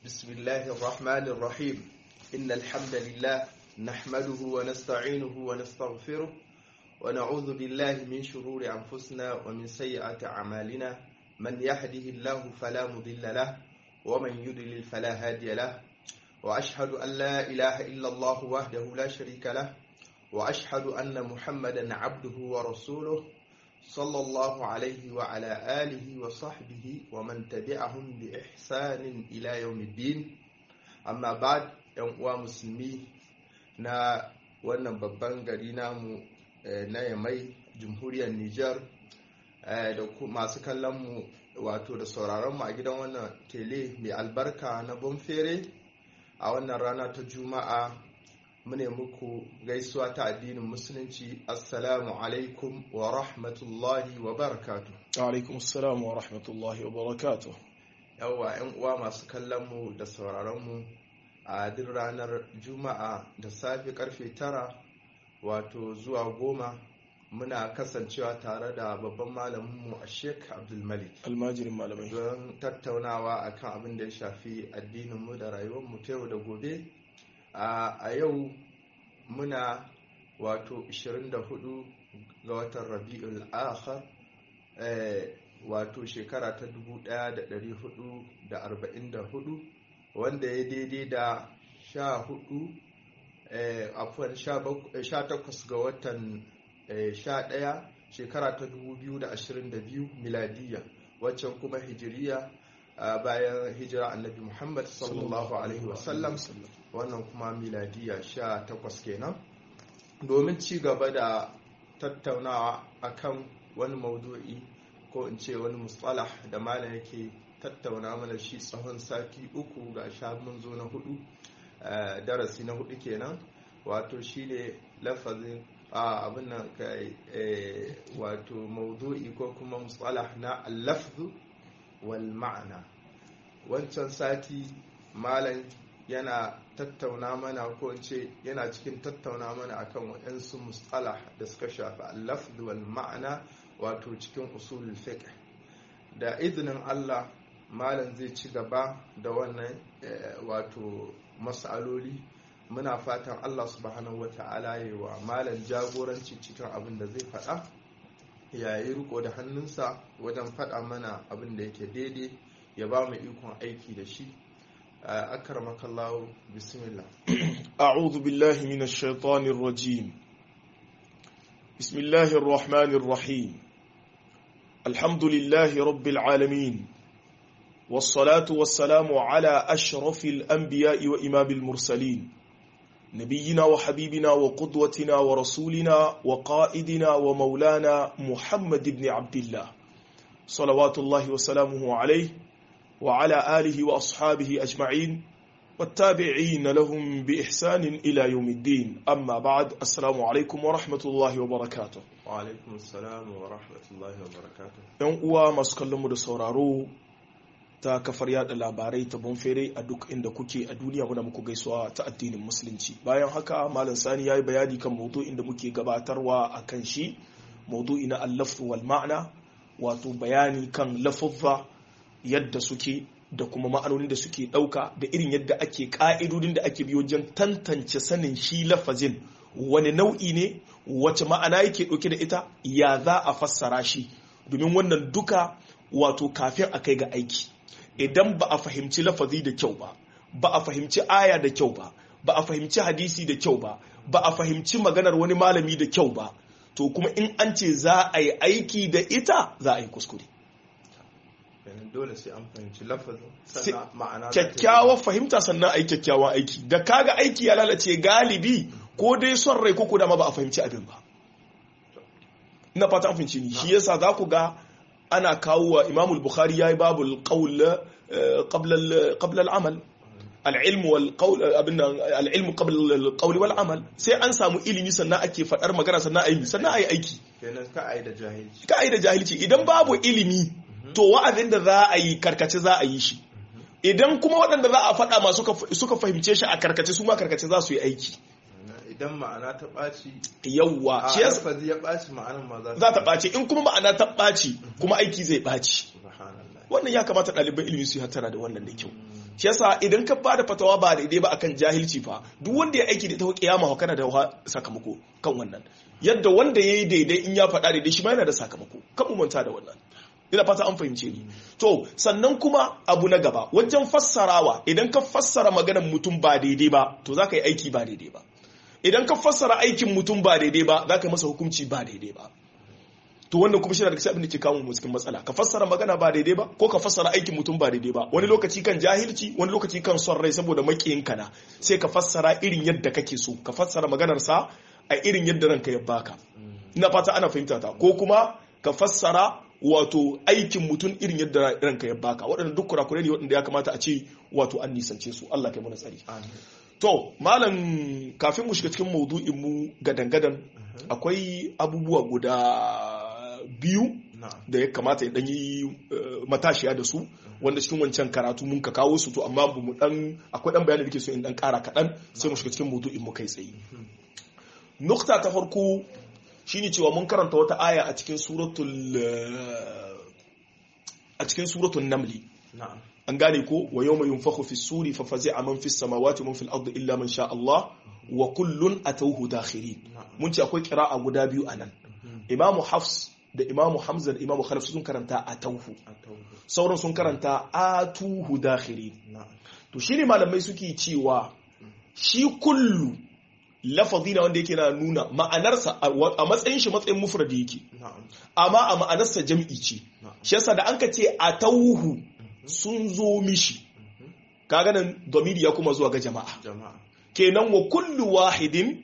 بسم الله الرحمن الرحيم إن الحمد لله نحمده ونستعينه ونستغفره ونعوذ بالله من شرور أنفسنا ومن سيئات أعمالنا من يهده الله فلا مضل له ومن يضلل فلا هادي له وأشهد أن لا إله إلا الله وحده لا شريك له وأشهد أن محمدا عبده ورسوله صلى الله عليه وعلى آله وصحبه ومن تبعهم بإحسان إلى يوم الدين أما بعد يوم مسلمي na wannan babban gari namu na yamai jamhuriyar Nijar da masu kallonmu wato da sauraronmu a gidan wannan tele mai albarka na bonfere a wannan rana ta juma'a mune muku gaisuwa ta addinin musulunci assalamu alaikum wa rahmatullahi wa barakatu alaikum assalamu wa rahmatullahi wa barakatu yawwa yan uwa masu kallonmu da sauraronmu a duk ranar juma'a da safe karfe tara wato zuwa goma muna kasancewa tare da babban malaminmu a sheik abdulmalik almajirin malamai don tattaunawa akan abin da ya shafi addininmu da rayuwarmu ta yau da gobe a yau muna wato 24 ga watan rabi'ul akhar wato shekara ta 1444 wanda ya daidai da 14 afuwan 18 ga watan 11 shekara ta 2022 miladiyya waccan kuma hijiriya bayan hijira annabi muhammad sallallahu alaihi wasallam wannan kuma miladiya sha takwas kenan domin ci gaba da tattaunawa akan wani maudu'i ko in ce wani mustalah da malam yake tattauna mana shi tsawon sati uku ga sha mun zo na hudu darasi na hudu kenan wato shine lafazin abin nan wato maudu'i ko kuma mustalah na al-lafzu wal ma'ana wancan sati malam yana tattauna mana ko ce yana cikin tattauna mana akan waɗansu mustalah da suka shafi al-lafz wal ma'ana wato cikin usulul fiqh da izinin Allah malam zai ci gaba da wannan wato mas'aloli muna fatan Allah subhanahu wata'ala ya wa malam jagoranci cikin abin da zai faɗa ya yi riko da hannunsa wajen faɗa mana abin da yake daidai ya ba mu ikon aiki da shi أكرمك الله بسم الله أعوذ بالله من الشيطان الرجيم بسم الله الرحمن الرحيم الحمد لله رب العالمين والصلاة والسلام على أشرف الأنبياء وإمام المرسلين نبينا وحبيبنا وقدوتنا ورسولنا وقائدنا ومولانا محمد بن عبد الله صلوات الله وسلامه عليه وعلى آله وأصحابه أجمعين والتابعين لهم بإحسان إلى يوم الدين أما بعد السلام عليكم ورحمة الله وبركاته وعليكم السلام ورحمة الله وبركاته ‘Yan uwa masu kallonmu da sauraro ta kafar yada labarai ta bonfere a duk inda kuke a duniya muna muku gaisuwa ta addinin musulunci bayan haka malam sani ya yi bayani kan maudu'in da muke gabatarwa a kan shi maudu'i na allafu wal ma'ana wato bayani kan lafuzza yadda suke da kuma ma'anonin da suke ɗauka da irin yadda ake ƙa'idodin da ake biyo wajen tantance sanin shi lafazin wani nau'i ne wace ma'ana yake ɗauke da ita ya za a fassara shi domin wannan duka wato kafin a kai ga aiki idan ba a fahimci lafazi da kyau ba ba a fahimci aya da kyau ba ba a fahimci hadisi da kyau ba ba a fahimci maganar wani malami da kyau ba to kuma in an ce za a yi aiki da ita za a yi kuskure dole sai an fahimci lafazin sannan ma'ana kyakkyawar fahimta sannan a yi kyakkyawan aiki da kaga aiki ya lalace galibi ko dai son rai ko da ma ba a fahimci abin ba ina fata an fahimci ni shi yasa za ku ga ana kawo wa imamul bukhari ya yi babul qawl qabla al-amal al-ilm wal qawl abin al-ilm qabla al-qawl wal amal sai an samu ilimi sannan ake fadar magana sannan ayi sannan ayi aiki kenan ka ai da jahilci ka ai da jahilci idan babu ilimi to wa'azin da za a yi karkace za a yi shi idan kuma waɗanda za a faɗa masu suka fahimce shi a karkace su ma karkace za su yi aiki idan ma'ana ta ɓaci yawwa a shi yasa lafazi ya ɓaci ma'anar ma za za ta ɓace in kuma ma'ana ta ɓaci kuma aiki zai ɓaci subhanallah wannan ya kamata ɗaliban ilimi su yi hattara da wannan da kyau shi yasa idan ka bada fatawa ba daidai ba akan jahilci fa duk wanda ya aiki da ita kiyama kana da sakamako kan wannan yadda wanda yayi daidai in ya faɗa daidai shi ma yana da sakamako kan mu manta da wannan ina fata an fahimce ni to sannan kuma abu na gaba wajen fassarawa idan ka fassara maganar mutum ba daidai ba to za ka yi aiki ba daidai ba idan ka fassara aikin mutum ba daidai ba za ka yi masa hukunci ba daidai ba to wannan kuma shine daga cikin abin da ke kawo mu cikin matsala ka fassara magana ba daidai ba ko ka fassara aikin mutum ba daidai ba wani lokaci kan jahilci wani lokaci kan son rai saboda makiyin na sai ka fassara irin yadda kake so ka fassara maganar sa a irin yadda ranka ya baka ina fata ana fahimta ta ko kuma ka fassara wato aikin mutum irin yadda ranka ya baka waɗanda duk kurakurai ne waɗanda ya kamata a ce wato an nisance su Allah kai mana tsari to malam kafin mu shiga cikin maudu'in mu gadan-gadan akwai abubuwa guda biyu da ya kamata ya dan yi matashiya da su wanda cikin wancan karatu mun ka kawo su to amma mu dan akwai dan bayani da ke so in dan kara kaɗan sai mu shiga cikin maudu'in mu kai tsaye nukta ta farko shine cewa mun karanta wata aya a cikin suratul a cikin suratul namli an gane ko wa yawma yunfakhu fi suri fa fazi'a man fi samawati man fil ardi illa man sha Allah wa kullun atawhu dakhirin mun ce akwai qira'a guda biyu anan imamu hafs da imamu hamza da imamu khalaf sun karanta atawhu sauran sun karanta atuhu dakhirin to shine malamai suke cewa shi kullu lafazi na wanda yake na nuna ma'anarsa a matsayin shi matsayin mufradi yake amma a ma'anarsa jam'i ce shi yasa da an ka ce a tauhu sun zo mishi kaga nan domini ya kuma zuwa ga jama'a kenan wa kullu wahidin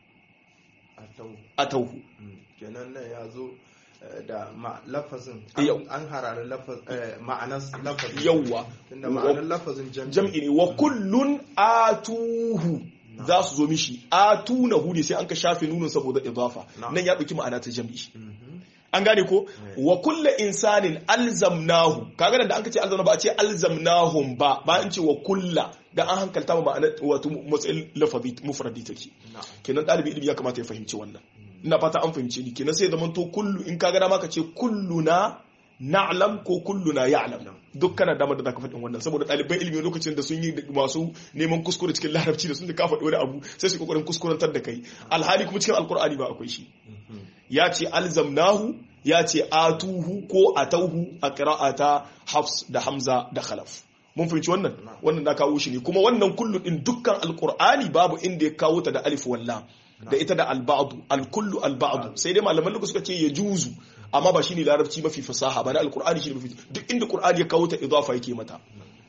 a tauhu kenan nan ya zo da lafazin an harare ma'anar lafazin yawwa tunda ma'anar lafazin jam'i ne wa kullun atuhu za su zo mishi a tuna hude sai an ka shafe nunin saboda idafa nan ya ɗauki ma'ana ta jam'i an gane ko wa kulla insanin alzamnahu kaga da an ka ce alzamna ba a ce alzamnahum ba ba an ce wa kulla da an hankalta ma ma'ana wato matsayin lafazi mufradi take kenan ɗalibi ilimi ya kamata ya fahimci wannan ina fata an fahimci ni kenan sai zaman to kullu in kaga dama ka ce kulluna na'lam ko kulluna ya'lam duk kana damar da zaka faɗin wannan saboda ɗaliban ilimi lokacin da sun yi masu neman kuskure cikin larabci da sun ka faɗi wani abu sai su kokarin kuskurantar da kai alhali kuma cikin alkur'ani ba akwai shi ya ce alzamnahu ya ce atuhu ko atauhu a qira'ata hafs da hamza da khalaf mun fahimci wannan wannan na kawo shi ne kuma wannan kullu din dukkan alkur'ani babu inda ya kawo ta da alif walla da ita da alba'du alkullu alba'du sai dai malaman lugu suka ce ya juzu amma ba shine larabci mafi fasaha ba na alkur'ani shine mafi duk inda qur'ani ya kawo ta idafa yake mata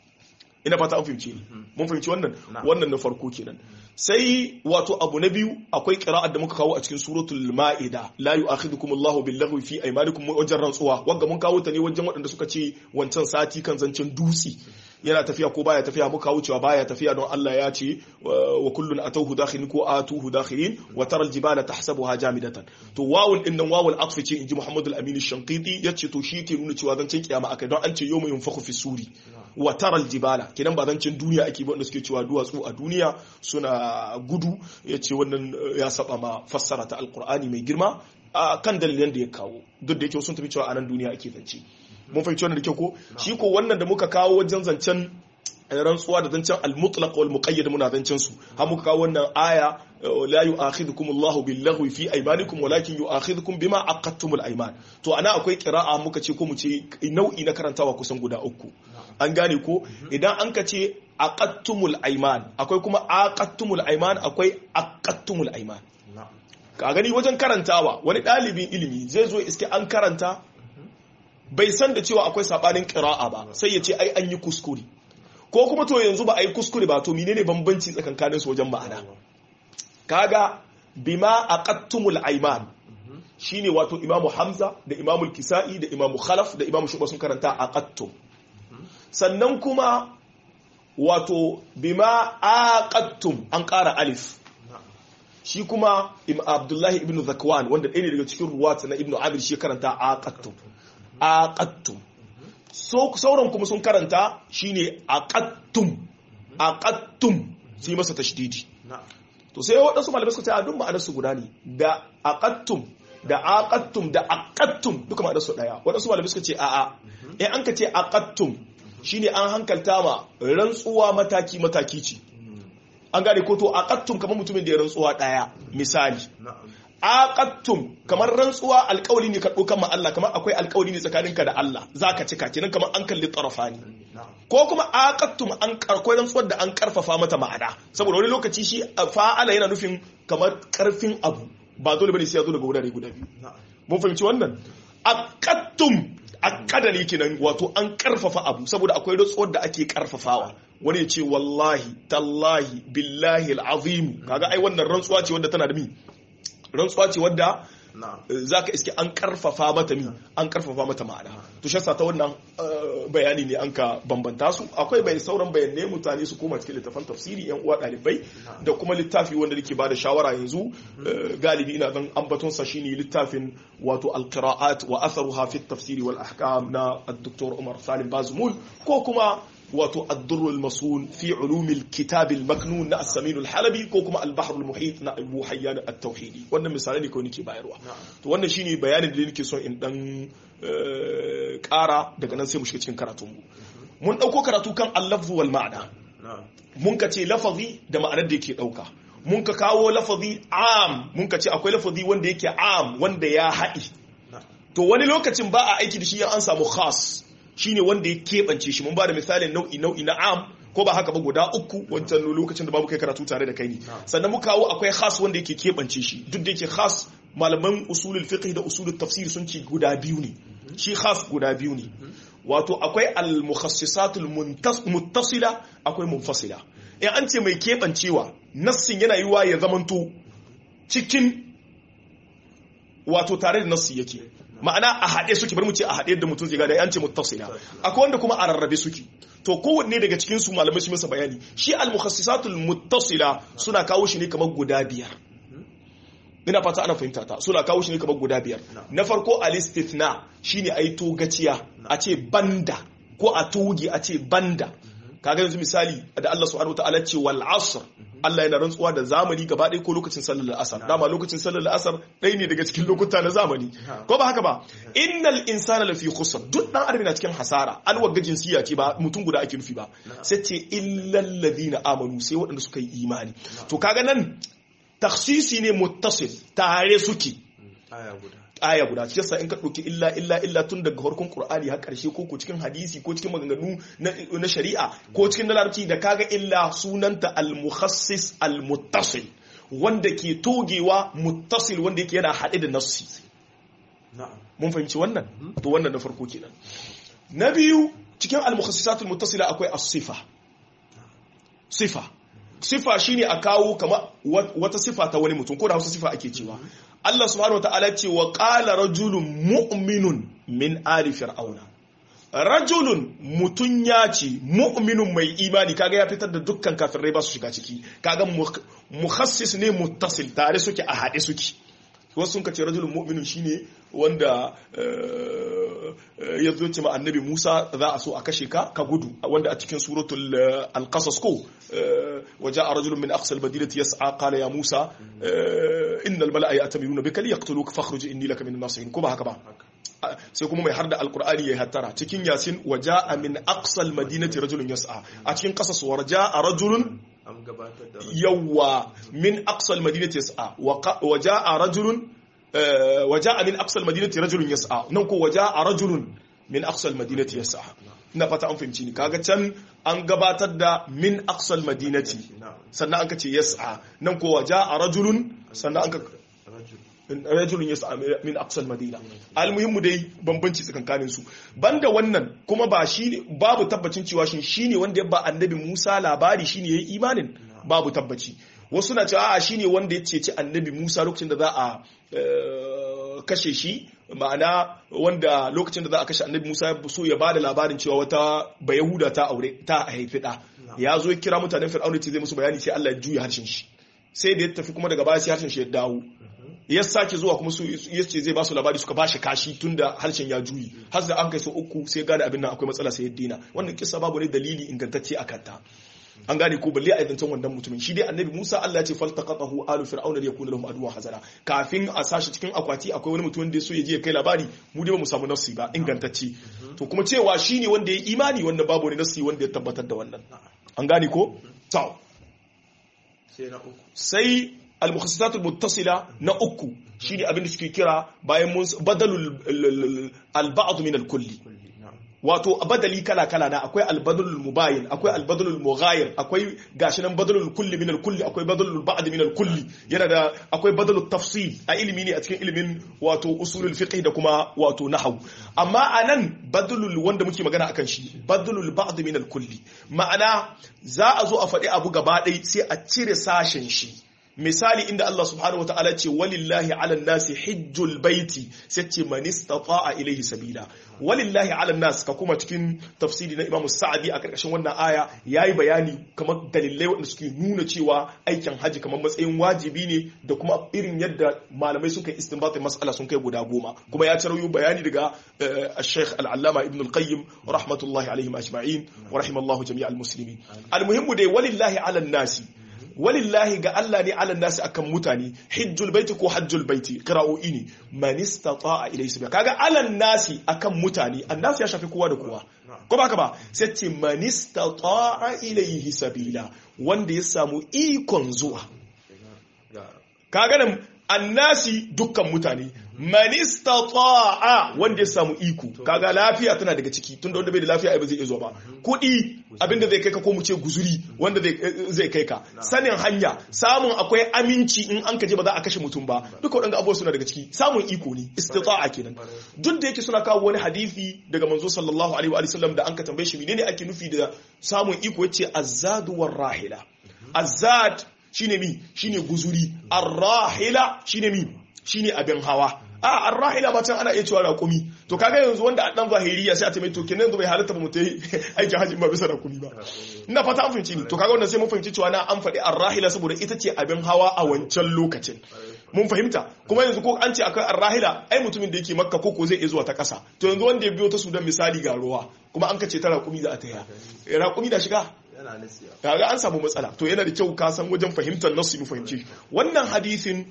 ina fata an fahimce ni mun fahimci wannan wannan na farko kenan sai wato abu na biyu akwai qira'at da muka kawo a cikin suratul ma'ida la yu'akhidukum Allahu bil laghwi fi aymanikum wajen rantsuwa wanda mun kawo ta ne wajen waɗanda suka ce wancan sati kan zancen dutsi yana tafiya ko baya tafiya muka wucewa baya tafiya don Allah ya ce wa kullun atawhu dakhilin ko atuhu dakhilin wa tara aljibala tahsabuha jamidatan to wawul din nan wawul atfi ce inji Muhammad al-Amin ash-Shanqiti yace to shi ke nuna cewa zancen kiyama akai don an ce yawma yunfakhu fi suri wa tara aljibala kenan ba zancen duniya ake ba wanda suke cewa duwatsu a duniya suna gudu yace wannan ya saba ma fassara ta alqur'ani mai girma kan dalilan da ya kawo duk da yake sun tafi cewa a nan duniya ake zance mun fahimci wannan da kyau ko shi ko wannan da muka kawo wajen zancen rantsuwa da zancen al-mutlaq wal muqayyad muna zancen su har muka kawo wannan aya la yu'akhidhukum Allahu bil laghwi fi aymanikum walakin yu'akhidhukum bima aqadtum al ayman to ana akwai qira'a muka ce ko mu ce nau'i na karantawa kusan guda uku an gane ko idan an ka ce aqadtumul ayman akwai kuma aqadtumul ayman akwai aqadtumul ayman ka gani wajen karantawa wani ɗalibin ilimi zai zo iske an karanta bai san da cewa akwai sabanin qira'a ba sai ya ce ai an yi kuskure ko kuma to yanzu ba a yi kuskure ba to menene bambanci tsakankanin su wajen ma'ana kaga bima aqattumul ayman shine wato imamu hamza da imamu kisa'i da imamu khalaf da imamu shuba sun karanta aqattum sannan kuma wato bima aqattum an ƙara alif shi kuma abdullahi ibn zakwan wanda ɗaya ne daga cikin ruwata na ibn abir shi karanta aqattum aqattum sauran kuma sun karanta shine aqattum aqattum sai masa tashdidi to sai waɗansu malamai suka ce a duk ma'anar su guda ne da aqattum da aqattum da aqattum duka ma'anar su daya waɗansu malamai suka ce a a in an ka ce aqattum shine an hankalta ma rantsuwa mataki mataki ce an gane ko to aqattum kamar mutumin da ya rantsuwa daya misali na'am aqattum kamar rantsuwa alƙawari ne ka ɗaukan ma Allah kamar akwai alƙawari ne tsakaninka da Allah zaka cika kenan kamar an kalli tarafani na'am ko kuma aqattum an akwai rantsuwar da an karfafa mata ma'ana saboda wani lokaci shi fa'ala yana nufin kamar karfin abu ba dole bane sai ya zo daga wurare guda biyu na'am mun fahimci wannan aqattum aqada ne kenan wato an karfafa abu saboda akwai rantsuwar da ake karfafawa wani ya ce wallahi tallahi billahi alazim kaga ai wannan rantsuwa ce wadda tana da mi rantsuwa ce wadda na'am za ka iske an karfafa mata mi an karfafa mata ma'ana to shasa ta wannan eh, bayani ne an ka bambanta su akwai bai sauran bayanai mutane su koma cikin littafan tafsiri yan uwa dalibai da kuma littafi wanda nake bada shawara yanzu eh, galibi ina zan ambaton sa shine littafin wato alqira'at wa atharuha fi tafsiri wal ahkam na ad-doktor Umar Salim Bazmul ko kuma wato الدر المصون في علوم الكتاب المكنون na السمين الحلبي ko kuma البحر المحيط na Abu Hayyan at-Tauhidi wannan misalai ne ko nake bayarwa to wannan shine bayanin da nake son in dan eh, ƙara daga nan sai mu shiga cikin karatun mu mun dauko karatu kan al-lafz wal ma'na na'am mun ka ce lafazi da ma'anar da yake dauka mun ka kawo lafazi am mun ka ce akwai lafazi wanda yake am wanda ya haɗi na'am to wani lokacin ba a aiki da shi an samu khas shine wanda ya keɓance shi mun ba da misalin nau'i nau'i na am ko ba haka ba guda uku wancan lokacin da babu kai karatu tare da kai ne sannan mu kawo akwai khas wanda yake keɓance shi duk da yake khas malaman usulul fiqh da usulul tafsir sun ce guda biyu ne shi khas guda biyu ne wato akwai al-mukhassisatul muntas- muttasila akwai munfasila in an ce mai keɓancewa nassin yana yiwa ya zamanto cikin wato tare da nassi yake ma'ana a haɗe suke bari mu ce a haɗe da mutum zai gada an ce muttasila akwai wanda kuma a rarrabe suke to kowanne daga cikin su malamai su masa bayani shi al-mukhassisatul muttasila suna kawo shi ne kamar guda biyar ina fata ana fahimta ta suna kawo shi ne kamar guda biyar na farko al-istithna shine ai to gaciya a ce banda ko a toge a ce banda kaga yanzu misali da Allah subhanahu wataala ce wal asr Allah yana rantsuwa da zamani gaba ɗaya ko lokacin sallar asar dama lokacin sallar asar ɗaya ne daga cikin lokuta na zamani ko ba haka ba innal insana lafi khusr duk dan adam na cikin hasara an wagga jinsiya ce ba mutum guda ake nufi ba sai ce illal ladina amanu sai waɗanda suka yi imani to kaga nan takhsisi ne muttasil tare suke aya guda aya guda shi yasa in ka ɗauki illa illa illa tun daga farkon qur'ani har ƙarshe ko ko cikin hadisi ko cikin maganganu na, na shari'a ko cikin na larabci da kaga illa sunanta al-mukhassis al-muttasil wanda ke togewa muttasil wanda yake yana haɗe da nassi na'am mun fahimci wannan to wannan na farko kenan na biyu cikin al-mukhassisat al-muttasila akwai as-sifa sifa sifa shine a kawo kama wata sifa ta wani mutum ko da wasu sifa ake cewa Allah subhanahu wataala ce wa qala rajulun mu'minun min ali fir'auna rajulun mutun ya ce mu'minun mai imani kaga ya fitar da dukkan kafirai ba su shiga ciki kaga mukhassis ne muttasil tare suke a haɗe suke wasu sun kace rajulun mu'minun shine wanda ya zo ce ma annabi Musa za a so a kashe ka ka gudu wanda a cikin suratul al-qasas ko waja'a rajulun min aqsal madinati yas'a qala ya Musa innal mala'a ya'tamiruna bika liyaqtuluka fakhruj inni laka min nasihin ko ba haka ba sai kuma mai harda alkur'ani ya hattara cikin yasin waja'a min aqsal madinati rajulun yas'a a cikin qasas warja'a rajulun an gabatar da yawa min aqsal madinati yas'a waja'a rajulun waja'a min aqsal madinati rajulun yas'a nan ko waja'a rajulun min aqsal madinati yas'a ina fata an fahimci ni kaga can an gabatar da min aqsal madinati sannan an ka ce yas'a nan ko waja'a rajulun sannan an ka rajul rajulun yas'a min aqsal madina almuhimmu dai bambanci tsakankanin su banda wannan kuma ba shi babu tabbacin cewa shin shine wanda ya ba annabi Musa labari shine yayi imanin babu tabbaci wasu na cewa a shine wanda ya ceci annabi Musa lokacin da za a kashe shi ma'ana wanda lokacin da za a kashe annabi Musa ya so ya bada labarin cewa wata bayahuda ta aure ta haifi da ya zo ya kira mutanen fir'auna ce zai musu bayani sai Allah ya juya harshen shi sai da ya tafi kuma daga baya sai harshen shi ya dawo ya sake zuwa kuma su ya ce zai ba su labari suka ba shi kashi tun da harshen ya juyi har da an kai so uku sai gane abin nan akwai matsala sai ya dina wannan kisa babu ne dalili ingantacce a kanta an gane ko balle a zancen wannan mutumin shi dai annabi Musa Allah ya ce faltaqatahu alu fir'auna liyakuna lahum aduwwan hazara kafin a sashi cikin akwati akwai wani mutum da ya so ya je ya kai labari mu dai ba mu samu nafsi ba ingantacce to kuma cewa shine wanda ya imani wanda babu wani nafsi wanda ya tabbatar da wannan an gane ko to sai na uku sai al-mukhassasat al-muttasila na uku shine abin da suke kira bayan mun badalul al-ba'd min al-kulli kulli na'am wato badali kala kala na akwai albadalul mubayin akwai albadalul mughayir akwai gashi nan badalul kulli min kulli akwai badalul ba'd min kulli yana da akwai badalul tafsil a ilimi ne a cikin ilimin wato usulul fiqh da kuma wato nahwu amma anan badalul wanda muke magana akan shi badalul ba'd min kulli ma'ana za a zo a faɗi abu gaba ɗaya sai a cire sashen shi misali inda Allah subhanahu wataala ce walillahi ala nasi hijjul baiti sai ce man istata'a ilayhi sabila walillahi ala nas ka kuma cikin tafsiri na Imam Sa'di a karkashin wannan aya yayi bayani kamar dalilai wanda suke nuna cewa aikin haji kamar matsayin wajibi ne da kuma irin yadda malamai suka yi istinbatin mas'ala sun kai guda goma kuma ya tarayo bayani daga Sheikh Al-Allama Ibn Al-Qayyim rahmatullahi alaihim ajma'in wa rahimallahu jami'al muslimin al-muhimmu dai walillahi ala nasi walillahi ga Allah ne ala nasi akan mutane hijjul baiti ko hajjul baiti qira'o'i ne man istata'a ilayhi sabila kaga ala nasi akan mutane annasi ya shafi kowa da kowa ko ba ka ba sai ce man istata'a ilayhi sabila wanda ya samu ikon zuwa kaga nan annasi dukkan mutane man istata'a wanda ya samu iko kaga lafiya tana daga ciki tunda wanda bai da lafiya ai ba zai iya zuwa ba kudi abinda zai kai ka ko mu ce guzuri wanda zai kai ka sanin hanya samun akwai aminci in an kaje ba za a kashe mutum ba duka waɗanda abubuwa suna daga ciki samun iko ne istita'a kenan duk da yake suna kawo wani hadisi daga manzo sallallahu alaihi wa sallam da an ka tambaye shi menene ake nufi da samun iko yace azzadu war rahila azzad shine mi shine guzuri arrahila shine mi shine abin hawa a arrahila ba can ana iya cewa raƙumi to kaga yanzu wanda a dan zahiriya sai a ta mai to kenan yanzu bai halatta ba mu ta yi aikin hajji ba bisa raƙumi ba ina fata an fahimci ni to kaga wannan sai mun fahimci cewa na an faɗi arrahila saboda ita ce abin hawa a wancan lokacin mun fahimta kuma yanzu ko an ce akwai arrahila ai mutumin da yake makka ko ko zai iya zuwa ta ƙasa to yanzu wanda ya biyo ta sudan misali ga ruwa kuma an kace ta raƙumi za a ta yi raƙumi da shiga yana nasiya kaga an samu matsala to yana da kyau ka san wajen fahimtar nasu mu fahimci wannan hadisin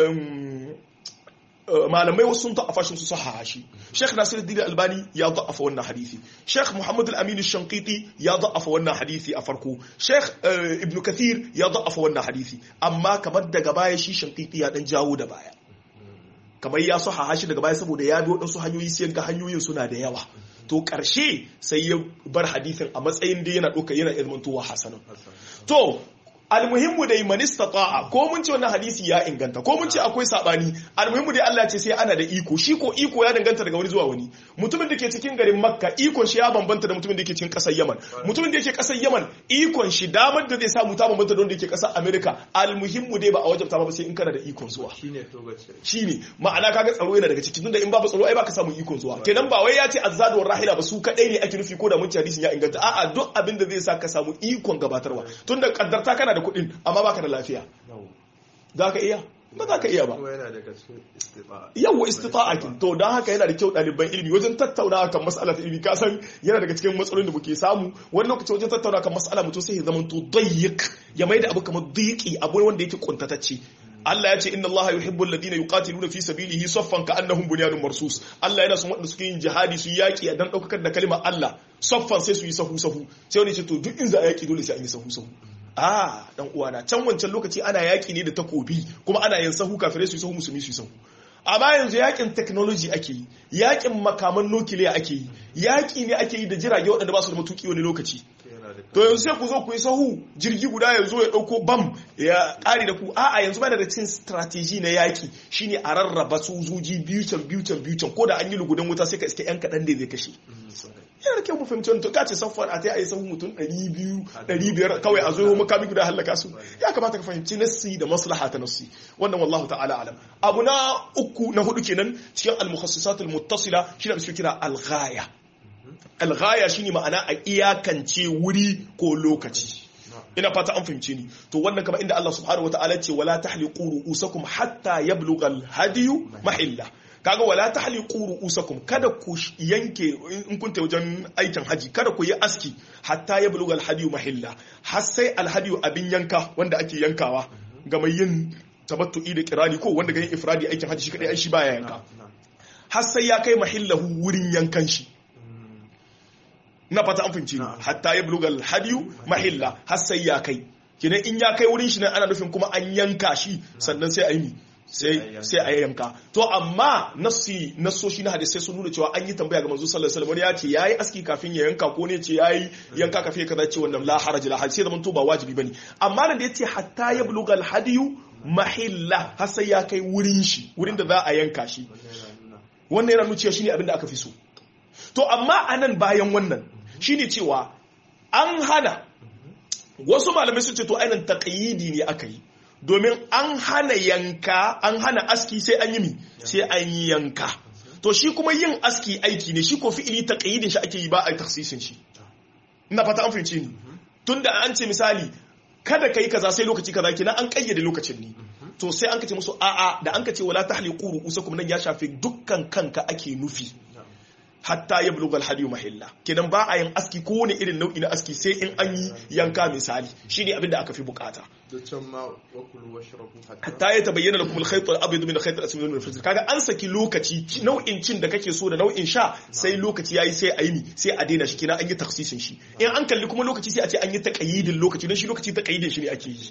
malamai wasu sun ta'afa shi su sahaha shi Sheikh Nasiruddin Albani ya da'afa wannan hadisi Sheikh Muhammad Al-Amin Shanqiti ya da'afa wannan hadisi a farko Sheikh Ibn Kathir ya da'afa wannan hadisi amma kamar daga baya shi Shanqiti ya dan jawo da baya kamar ya sahaha shi daga baya saboda ya bi waɗansu hanyoyi sai ga hanyoyin suna da yawa to ƙarshe sai ya bar hadisin a matsayin da yana ɗauka yana ilmantowa hasanan to almuhimmu dai man istata'a ko mun ce wannan hadisi ya inganta ko mun ce akwai sabani almuhimmu dai Allah ce sai ana da iko shi ko iko ya danganta daga wani zuwa wani mutumin da ke cikin garin Makka ikon shi ya bambanta da mutumin da ke cikin kasar Yaman mutumin da yake kasar Yaman ikon shi damar da zai samu ta bambanta da wanda yake kasar America almuhimmu dai ba a wajabta ba sai in kana da ikon zuwa shine togace shine ma'ana kaga tsaro yana daga ciki tunda in babu tsaro ai baka samu ikon zuwa kenan ba wai ya ce azzadu war rahila ba su kadai ne ake nufi ko da mun ci hadisin ya inganta a'a duk abin da zai sa ka samu ikon gabatarwa tunda kaddarta kana da kuɗin amma baka da lafiya za ka iya ba za ka iya ba kuma yana daga cikin istita'a yawa istita'a kin to don haka yana da kyau ɗaliban ilimi wajen tattaunawa kan mas'alar ilimi ka san yana daga cikin matsalolin da muke samu wani lokaci wajen tattaunawa kan mas'ala mutum sai ya zama to dayyik ya maida abu kamar dayiki abu wanda yake kuntatacce Allah ya ce inna Allah yuhibbul ladina yuqatiluna fi sabilihi saffan ka'annahum bunyanun marsus Allah yana son wanda suke yin jihadi su yaki dan daukar da kalmar Allah saffan sai su yi sahu sahu sai wani ce to duk in za a yaki dole sai an yi sahu sahu a dan uwana can wancan lokaci ana yaki ne da takobi kuma ana yin sahu kafirai su yi sahu musulmi su yi sahu amma yanzu yakin technology ake yi yakin makaman nukiliya ake yi yaki ne ake yi da jirage waɗanda ba su da matuki wani lokaci to yanzu sai ku zo ku yi sahu jirgi guda ya zo ya ɗauko bam ya ƙari da ku a'a yanzu ba da cin strategy na yaki shine a rarraba sojoji biyu can biyu can biyu can ko da an yi lugudan wuta sai ka iske yan kaɗan da zai kashe yana da kyau mu fahimci wani to kace safar a ta yi sahu mutum 200 500 kawai a zo makami guda halaka su ya kamata ka fahimci nassi da maslaha ta nassi wannan wallahu ta'ala alam abu na uku na hudu kenan cikin al-mukhassisat al-muttasila shi da suke kira al-ghaya al-ghaya shine ma'ana a iyakance wuri ko lokaci ina fata an fahimce ni to wannan kamar inda Allah subhanahu wataala ce wala tahliqu ru'usakum hatta yablugha al-hadiyu mahilla kaga wala tahliqu ru'usakum kada ku yanke in kun wajen aikin haji kada ku yi aski hatta ya bulugal hadiyu mahilla har sai alhadiyu abin yanka wanda ake yankawa ga mai yin tabattu'i da kirani ko wanda ga yin ifradi aikin haji shi kadai ai shi baya yanka har sai ya kai mahillahu wurin yankan shi na fata an fahimci hatta ya bulugal hadiyu mahilla har sai ya kai kinan in ya kai wurin shi nan ana nufin kuma an yanka shi sannan sai a yi sai a yanka to amma nassi nassoshi na hadisai sun nuna cewa an yi tambaya ga manzo sallallahu alaihi wasallam ya ce yayi aski kafin ya yanka ko ne ce yayi yanka kafin ya kaza ce wannan la haraj la sai zaman to ba wajibi bane amma nan da yace hatta ya bulugal hadiyu mahilla har sai ya kai wurin shi wurin da za a yanka shi wannan yana nuna cewa shine abin da aka fi so to amma anan bayan wannan shine cewa an hana wasu malamai sun ce to ainihin taƙayyidi ne aka yi domin an hana yanka an hana aski sai an yi mi sai an yi yanka to shi kuma yin aski aiki ne shi ko fi'ili taƙayyidin shi ake yi ba a yi taksisin shi ina fata an fahimci ni tunda an ce misali kada ka yi kaza sai lokaci kaza kenan an kayyade lokacin ne to sai an kace musu a'a da an kace wala tahliqu ru'usakum nan ya shafi dukkan kanka ake nufi hatta ya buluga alhadiyu mahilla kenan ba a yin aski ko wani irin nau'i na aski sai in an yi yanka misali shine abin da aka fi bukata hatta ya tabayyana lakum alkhayt al-abyad min alkhayt al-aswad min al-fajr kaga an saki lokaci nau'in cin da kake so da nau'in sha sai lokaci yayi sai ayi sai a daina shi kenan an yi taksisin shi in an kalli kuma lokaci sai a ce an yi taqayyidin lokaci don shi lokaci taqayyidin shi ne ake yi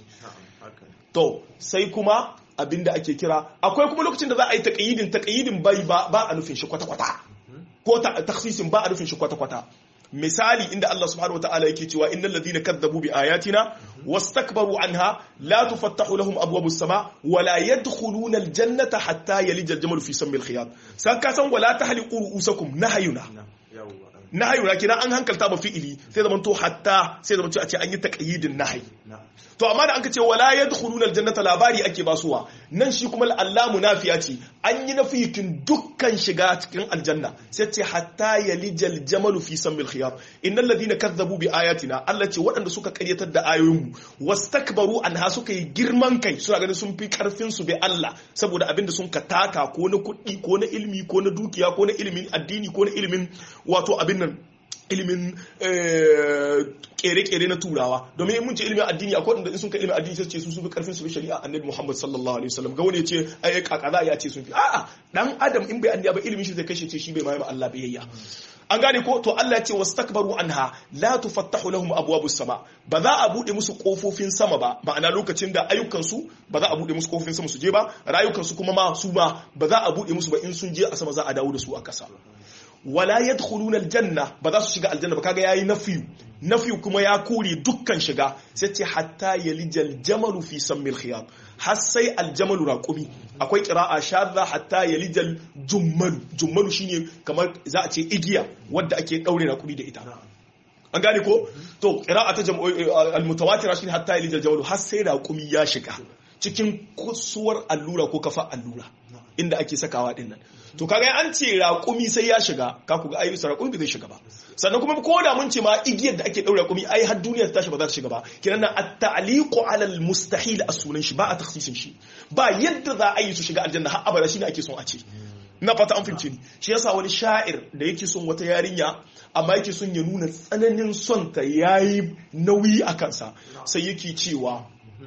to sai kuma abinda ake kira akwai kuma lokacin da za a yi taqayyidin taqayyidin bai ba a nufin shi kwata-kwata ko taksisin ba a nufin shi kwata-kwata misali inda Allah subhanahu wataala yake cewa innal ladhina kadzabu bi ayatina wastakbaru anha la tufattahu lahum abwabus sama wa la yadkhuluna aljannata hatta yalija aljamal fi sammi alkhiyat san ka san wala tahliqu ru'usakum nahayuna nahayuna kina an hankalta ba fi'ili sai zaman to hatta sai zaman to a ce an yi taqyidin nahayi to amma da an ce wala yadkhuluna aljannata labari ake basuwa nan shi kuma allamu nafiya ce an yi nafiyin dukkan shiga cikin aljanna sai ce hatta yalijal jamalu fi sammil khiyar innal ladina kazzabu bi ayatina Allah ce waɗanda suka karyatar da ayoyinmu wastakbaru anha suka yi girman kai suna ganin sun fi karfin su bi Allah saboda abin da sun ka taka ko na kuɗi ko na ilimi ko na dukiya ko na ilimin addini ko na ilimin wato abin nan ilimin kere-kere na turawa domin mun ce ilimin addini akwai wanda in sun ka ilimin addini sai ce su sun fi karfin su bi shari'a annabi Muhammad sallallahu alaihi wasallam ga wani ya ce ai kaka za ya ce sun fi a'a dan adam in bai annabi ba ilimin shi zai kashe ce shi bai mai Allah biyayya an gane ko to Allah ya ce wastakbaru anha la tufattahu lahum abwabus sama ba za a bude musu kofofin sama ba ma'ana lokacin da ayyukan su ba za a bude musu kofofin sama su je ba rayukan su kuma ma su ma ba za a bude musu ba in sun je a sama za a dawo da su a kasa wala yadkhuluna aljanna ba za su shiga aljanna ba kaga yayi nafiyu nafiyu kuma ya kore dukkan shiga sai ce hatta yalijal jamalu fi sammil khiyat har sai aljamalu raqumi akwai qira'a shadda hatta yalijal jummalu jummalu shine kamar za a ce igiya wadda ake daure raqumi da ita an gane ko to qira'a ta almutawatira shine hatta yalijal jamalu har sai raqumi ya shiga cikin kusuwar allura ko kafa allura inda ake sakawa din nan to kaga an ce raƙumi sai ya shiga ka ku ga ayi sa raƙumi zai shiga ba sannan kuma ko da mun ce ma igiyar da ake daure raƙumi ai har duniyar ta tashi ba za ta shiga ba kiran nan at-ta'liqu 'ala al-mustahil a sunan shi ba a takhsisin shi ba yadda za a yi su shiga aljanna har abada shine ake son a ce na fata an fahimce ni shi yasa wani sha'ir da yake son wata yarinya amma yake son ya nuna tsananin son ta yayi nauyi a kansa sai yake cewa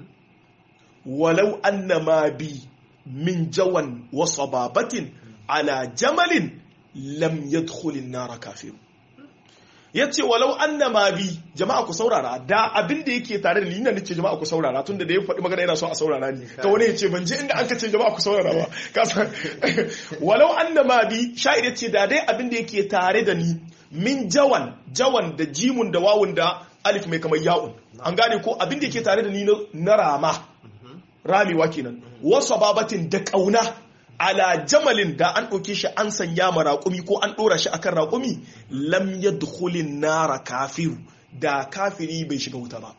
walau annama bi min jawan wa sababatin ala jamalin lam yadkhulin nara kafir yace walau annama bi jama'a ku saurara da abin da yake tare da ni ina nace jama'a ku saurara tunda da ya faɗi magana yana so a saurara ni ka wani yace ban je inda aka ce jama'a ku saurara ba kasa walau annama bi sha'ir yace da dai abin da yake tare da ni min jawan jawan da jimun da wawun da alif mai kamar ya'un an gane ko abin da yake tare da ni na rama ramewa kenan wasu babatin da kauna ala jamalin da an ɗauke shi an sanya ma raƙumi ko an ɗora shi akan raƙumi lam yadkhulin nara kafiru da kafiri bai shiga wuta ba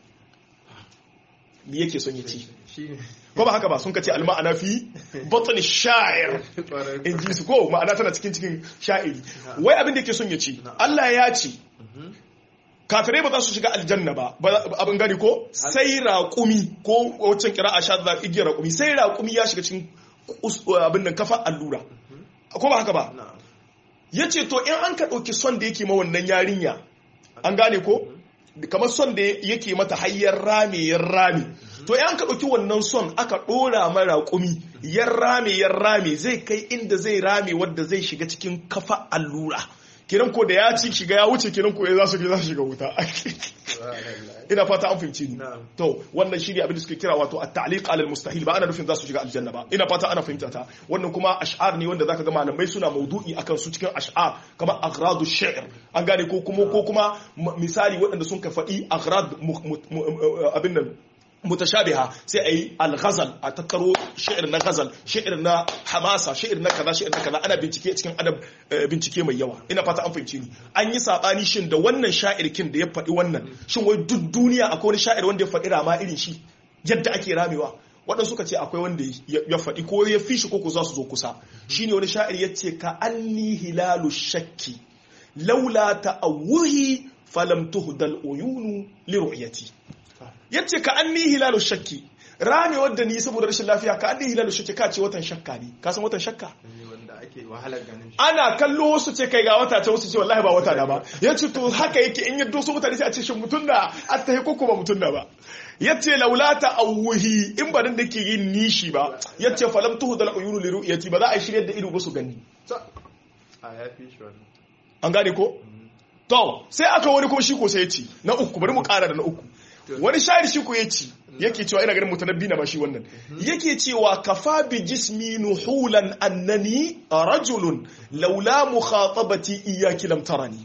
me yake son ya ci ko ba haka ba sun kace alma'ana fi batn sha'ir in ji su ko ma'ana tana cikin cikin sha'iri wai abin da yake son ya ci Allah ya ce kafirai ba za su shiga aljanna ba abin gani ko sai raƙumi ko wancan kira a shaɗa igiyar raƙumi sai raƙumi ya shiga cikin abin nan kafa allura ko ba haka ba na'am yace to in an ka dauki son da yake ma wannan yarinya an gane ko kamar son da yake mata hayyar rame yan rame to in an ka dauki wannan son aka dora mara kumi yan rame yan rame zai kai inda zai rame wanda zai shiga cikin kafa allura kiran ko da ya ci shiga ya wuce kiran ko za su za su shiga wuta subhanallah ina fata an fahimci ni Na'am. to wannan shine abin da suke kira wato at-ta'liq ala al-mustahil ba ana nufin za su shiga aljanna ba ina fata ana fahimta ta wannan kuma ash'ar ne wanda zaka ga malamai suna maudu'i akan su cikin ash'ar kamar aghradu shi'r an gane ko kuma ko kuma m- misali waɗanda sun ka faɗi aghrad mu- mu- mu- abin nan mutashabiha sai ayi al-ghazal a tattaro shi'ir na ghazal shi'ir na hamasa shi'ir na kaza shi'ir na kaza ana bincike cikin adab eh, bincike mai yawa ina fata an fahimci ni an yi sabani shin da wannan sha'irkin da ya faɗi wannan shin wai duk duniya akwai wani sha'ir wanda ya faɗi rama irin shi yadda ake ramewa waɗansu suka ce akwai wanda ya ya faɗi ko ya fi shi ko ko za su zo kusa shine wani sha'ir ya ce ka anni hilalu shakki laula ta'awuhi falam tuhdal uyunu li ru'yati yace ka anni hilalu shakki rame wadda ni saboda rashin lafiya ka anni hilalu shakki ka ce watan shakka ne ka san watan shakka ne wanda ake wahalar ganin shi ana kallo wasu ce kai ga wata ta wasu ce wallahi ba wata da ba yace to haka yake in yaddo su mutane sai a ce shin mutun da attahi ko kuma mutun da ba yace laulata awuhi in ba dan da ke yin nishi ba yace falam tuhdal uyunu li ru'yati ba za a shirye da ido ba su gani Ta- a ya fi shi wannan an gane ko to sai aka wani kuma shi ko sai ya ci na uku bari mu kara da na uku wani shari shi ko ya ci yake cewa ina ganin mutanabbi na ba shi wannan yake cewa kafa bi jismi nuhulan annani rajulun laula mukhatabati iyyaki lam tarani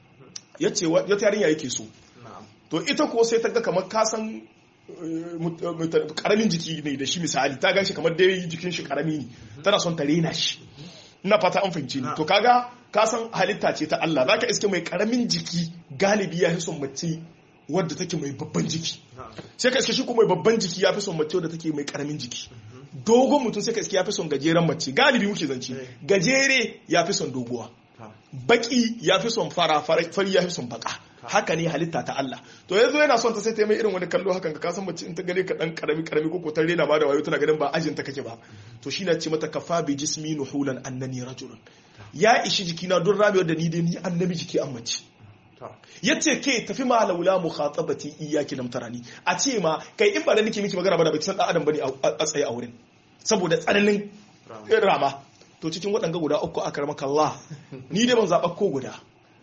yace wa- wata yarinya yake so na'am to ita ko sai ta ga kamar kasan eh, mut- mut- karamin jiki ne da shi misali ta gan shi kamar dai jikin shi karami ne tana son ta rena shi ina fata an fahimci ni to kaga kasan halitta ce ta Allah zaka iske mai karamin jiki galibi ya fi son mace wadda take mai babban jiki na'am sai ka iske shi kuma mai babban jiki ya fi son mace wadda take mai karamin jiki dogon mutum sai ka iske ya fi son gajeren mace galibi muke zance gajere ya fi son doguwa ta baki ya fi son fara fara- fari ya fi son baka haka ne halitta ta Allah to yanzu yana son ta sai ta yi mai irin wani kallo hakan ka san mace in ta gane ka dan karami karami ko ko ta rena ma da wayo tana ganin ba ajin ta kake ba to shi na ce mata kafa bi jismi nuhulan annani rajulun ya ishi jikina don rabewa da ni dai ni annabi jiki an mace ta yace ke tafi ma laula mukhatabati iyyaki lam tarani a ce ma kai in ba da nake miki magana ba da baki san dan adam bane a a tsaye a wurin saboda tsananin Rama. rama to cikin waɗanga guda uku aka ramaka Allah ni dai ban zaɓa ko guda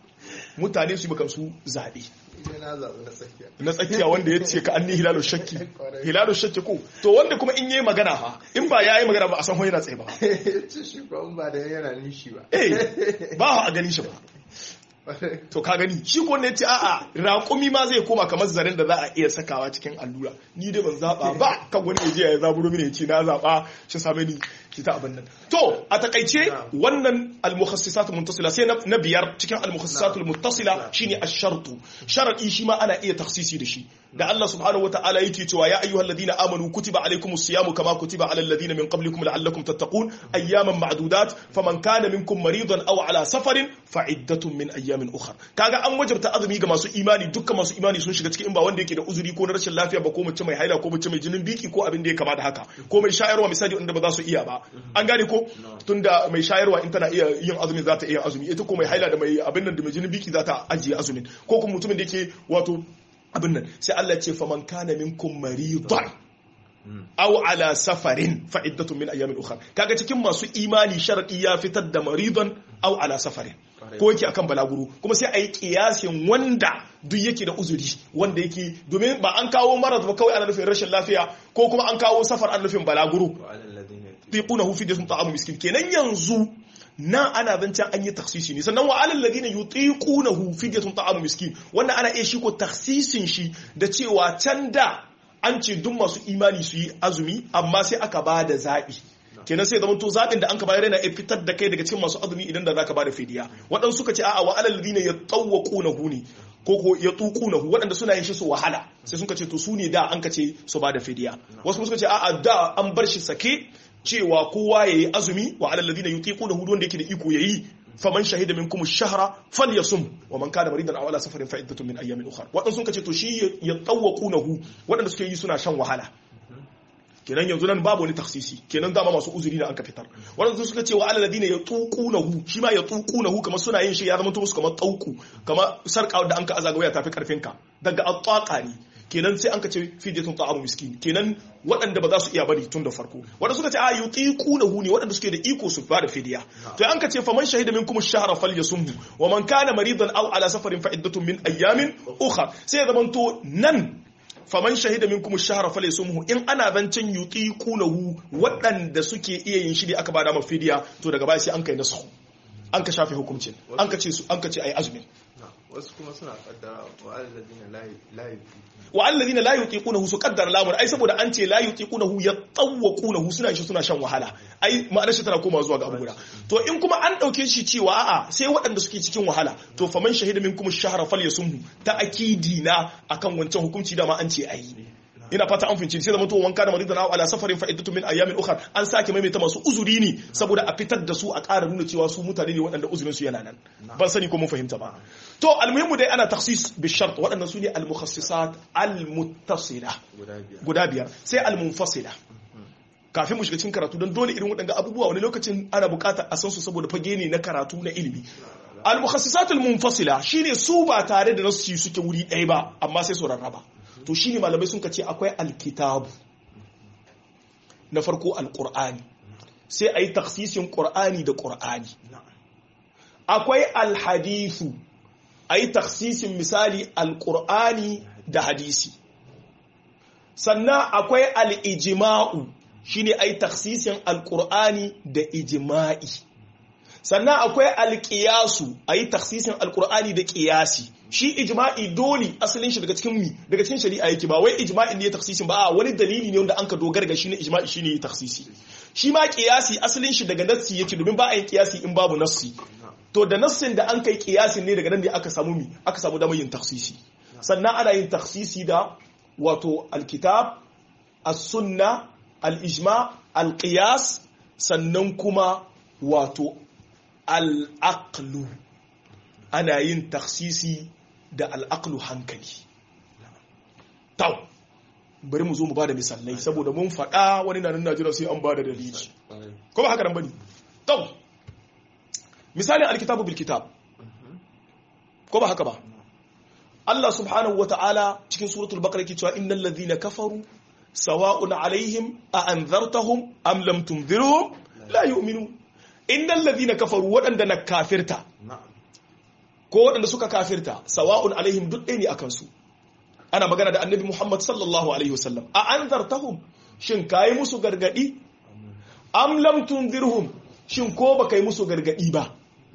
mutane su yi maka su zaɓe Ina na zaɓi na tsakiya na tsakiya wanda ya ce ka an ni hilalu shakki hilalu shakki ko to wanda kuma in yi magana fa in ba ya yi magana ba a san yana tsaye ba ce shi ko in ba da yana nishi ba eh ba a ganin shi ba to ka gani shi ko ne ce a'a raƙumi ma zai koma kamar zaren da za a iya sakawa cikin allura ni dai ban zaba ba kan wani ya je ya zaburo mini ya ce na zaba shi same ni ki ta abin nan to a takaice wannan al-mukhassisat muntasila sai na biyar cikin al-mukhassisat muntasila shine ash-shartu sharadi shi ma ana iya takhsisi da shi da Allah subhanahu wataala yake cewa ya ayyuhal ladina amanu kutiba alaykumus siyamu kama kutiba alal ladina min qablikum la'allakum tattaqun ayyaman ma'dudat faman kana minkum maridan aw ala safarin fa'iddatun min ayyamin ukhra kaga an wajabta azumi ga masu imani dukkan masu imani sun shiga cikin in ba wanda yake da uzuri ko na rashin lafiya ba ko mace mai haila ko mace mai jinin biki ko abin da ya kama da haka ko mai shayarwa misali wanda ba za su iya ba an gane ko tunda mai shayarwa in tana iya yin azumi za ta iya azumi ita ko mai haila da mai abin nan da mai jinin biki za ta ajiye azumin ko kuma mutumin da yake wato abin nan sai Allah ce faman kana minkum maridan aw ala safarin fa iddatun min ayamin ukhra kaga cikin masu imani sharadi ya fitar da maridan aw ala safarin ko yake akan balaguro kuma sai ayi kiyasin wanda duk yake da uzuri wanda yake domin ba an kawo marad ba kawai ana nufin rashin lafiya ko kuma an kawo safar ana nufin balaguro tiqunahu fi jism ta'amu miskin kenan yanzu nan ana zancen an yi taksisi ne sannan wa alal ladina yutiqunahu fidyatun ta'amu miskin wannan ana iya shi ko taksisin shi da cewa can da an ce duk masu imani su yi azumi amma sai aka ba da zaɓi kenan sai zama to zaɓin da an ka bayar yana iya fitar da kai daga cikin masu azumi idan da zaka ba da fidiya waɗansu suka ce a'a wa alal ladina yatawwaqunahu ne ko ko yatuqunahu waɗanda suna yin shi su wahala sai suka ce to su ne da an ka ce su ba da fidiya wasu suka ce a'a da an bar shi sake cewa kowa ya yi azumi wa alal ladina yutiqunahu wanda yake da iko yayi faman shahida minkum ash-shahra falyasum wa man kana maridan aw ala safarin fa iddatun min ayyamin ukhra wadan sun kace to shi ya tawwaqunahu wadanda suke yi suna shan wahala kenan yanzu nan babu wani taksisi kenan dama masu uzuri da aka fitar wadanda suka ce wa alal ladina yatuqunahu shi ma yatuqunahu kamar suna yin shi ya zama to musu kamar tauku kamar sarka da an ka azaga waya tafi karfin ka daga at ne kenan sai an ka ce fidyatun ta'amu miskin kenan waɗanda ba za su iya bari tun da farko waɗanda suka ce a yutiqunahu ne waɗanda suke da iko su bada fidiya to an ka ce faman shahida minkum ash-shahra falyasumhu wa man kana maridan aw ala safarin fa iddatun min ayyamin ukhra sai ya zamanto nan faman shahida minkum ash-shahra falyasumhu in ana zancen yutiqunahu waɗanda suke iya yin shi ne aka bada mafidiya to daga baya sai an kai nasu an ka shafe hukuncin an ka ce su an ka ce ayi azumin wasu kuma suna kaddara wa alladina la wa alladina la yutiqunahu su qaddara lamun ai saboda an ce la yutiqunahu yatawwaqunahu suna shi suna shan wahala ai ma'anar shi tana koma zuwa ga abu guda to in kuma an dauke shi cewa a'a sai waɗanda suke cikin wahala to faman shahida minkum ash-shahra falyasumhu ta akidi na akan wancan hukunci da ma an ce ayi ina fata an fince sai zama to wanka da maridan ala safarin fa iddatu min ayamin ukhra an sake maimaita masu uzuri ne saboda a fitar da su a ƙara nuna cewa su mutane ne waɗanda uzurin su yana nan ban sani ko mun fahimta ba to almuhimmu dai ana takhsis bi shart waɗannan su ne al mukhassisat al muttasila guda biyar sai al munfasila kafin mu shiga cikin karatu don dole irin waɗanda abubuwa wani lokacin ana buƙatar a san su saboda fage ne na karatu na ilimi al mukhassisat al munfasila shine su ba tare da nasu suke wuri ɗaya ba amma sai su rarraba to shi ne malamai sun ce akwai alkitabu na farko alkur'ani sai a yi taksisin ƙur'ani da ƙur'ani akwai alhadisu a yi taksisin misali alkur'ani da hadisi sannan akwai al'ijima'u shi ne a yi taksisin alkur'ani da ijima'i sannan akwai alƙiyasu a yi taksisin alkur'ani da ƙiyasi shi ijma'i dole asalin shi daga cikin mi daga cikin shari'a yake ba wai ijma'in ne ya taksisin ba a wani dalili ne wanda an ka dogara ga shi ne ijma'i shi ne ya taksisi shi ma kiyasi asalin shi daga nassi yake domin ba a yin kiyasi in babu nassi to da nassin da an kai kiyasin ne daga nan ne aka samu mi aka samu damar yin taksisi sannan ana yin taksisi da wato alkitab as-sunna al-ijma al-qiyas sannan kuma wato al-aqlu ana yin taksisi da al'aqlu hankali tau bari mu zo mu bada misalai saboda mun faɗa wani na nan Najeriya sai an bada dalili ko ba haka nan bane tau misalin alkitabu bil kitab ko ba haka ba Allah subhanahu wa ta'ala cikin suratul baqara yake cewa innal ladhina kafaru sawa'un alaihim a anzartahum am lam tunzirhum la yu'minun innal ladhina kafaru waɗanda na kafirta ko waɗanda suka kafirta sawa'un alaihim duk ɗaya ne a kansu ana magana da annabi muhammad sallallahu alaihi wasallam a an zartahum shin ka yi musu gargaɗi am lam tunzirhum shin ko ba ka yi musu gargaɗi ba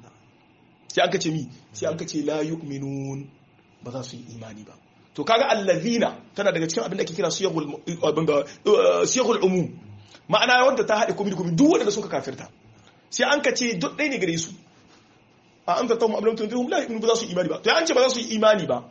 sai an kace mi sai an kace la yu'minun ba za su yi imani ba to kaga allazina tana daga cikin abin da ake kira siyagul siyagul umum ma'ana wanda ta haɗe komai da komai duk wanda suka kafirta sai an kace duk ɗaya ne gare su a an zartar mu abin tunzirhum la yu'minu ba za su imani ba to an ce ba za su yi imani ba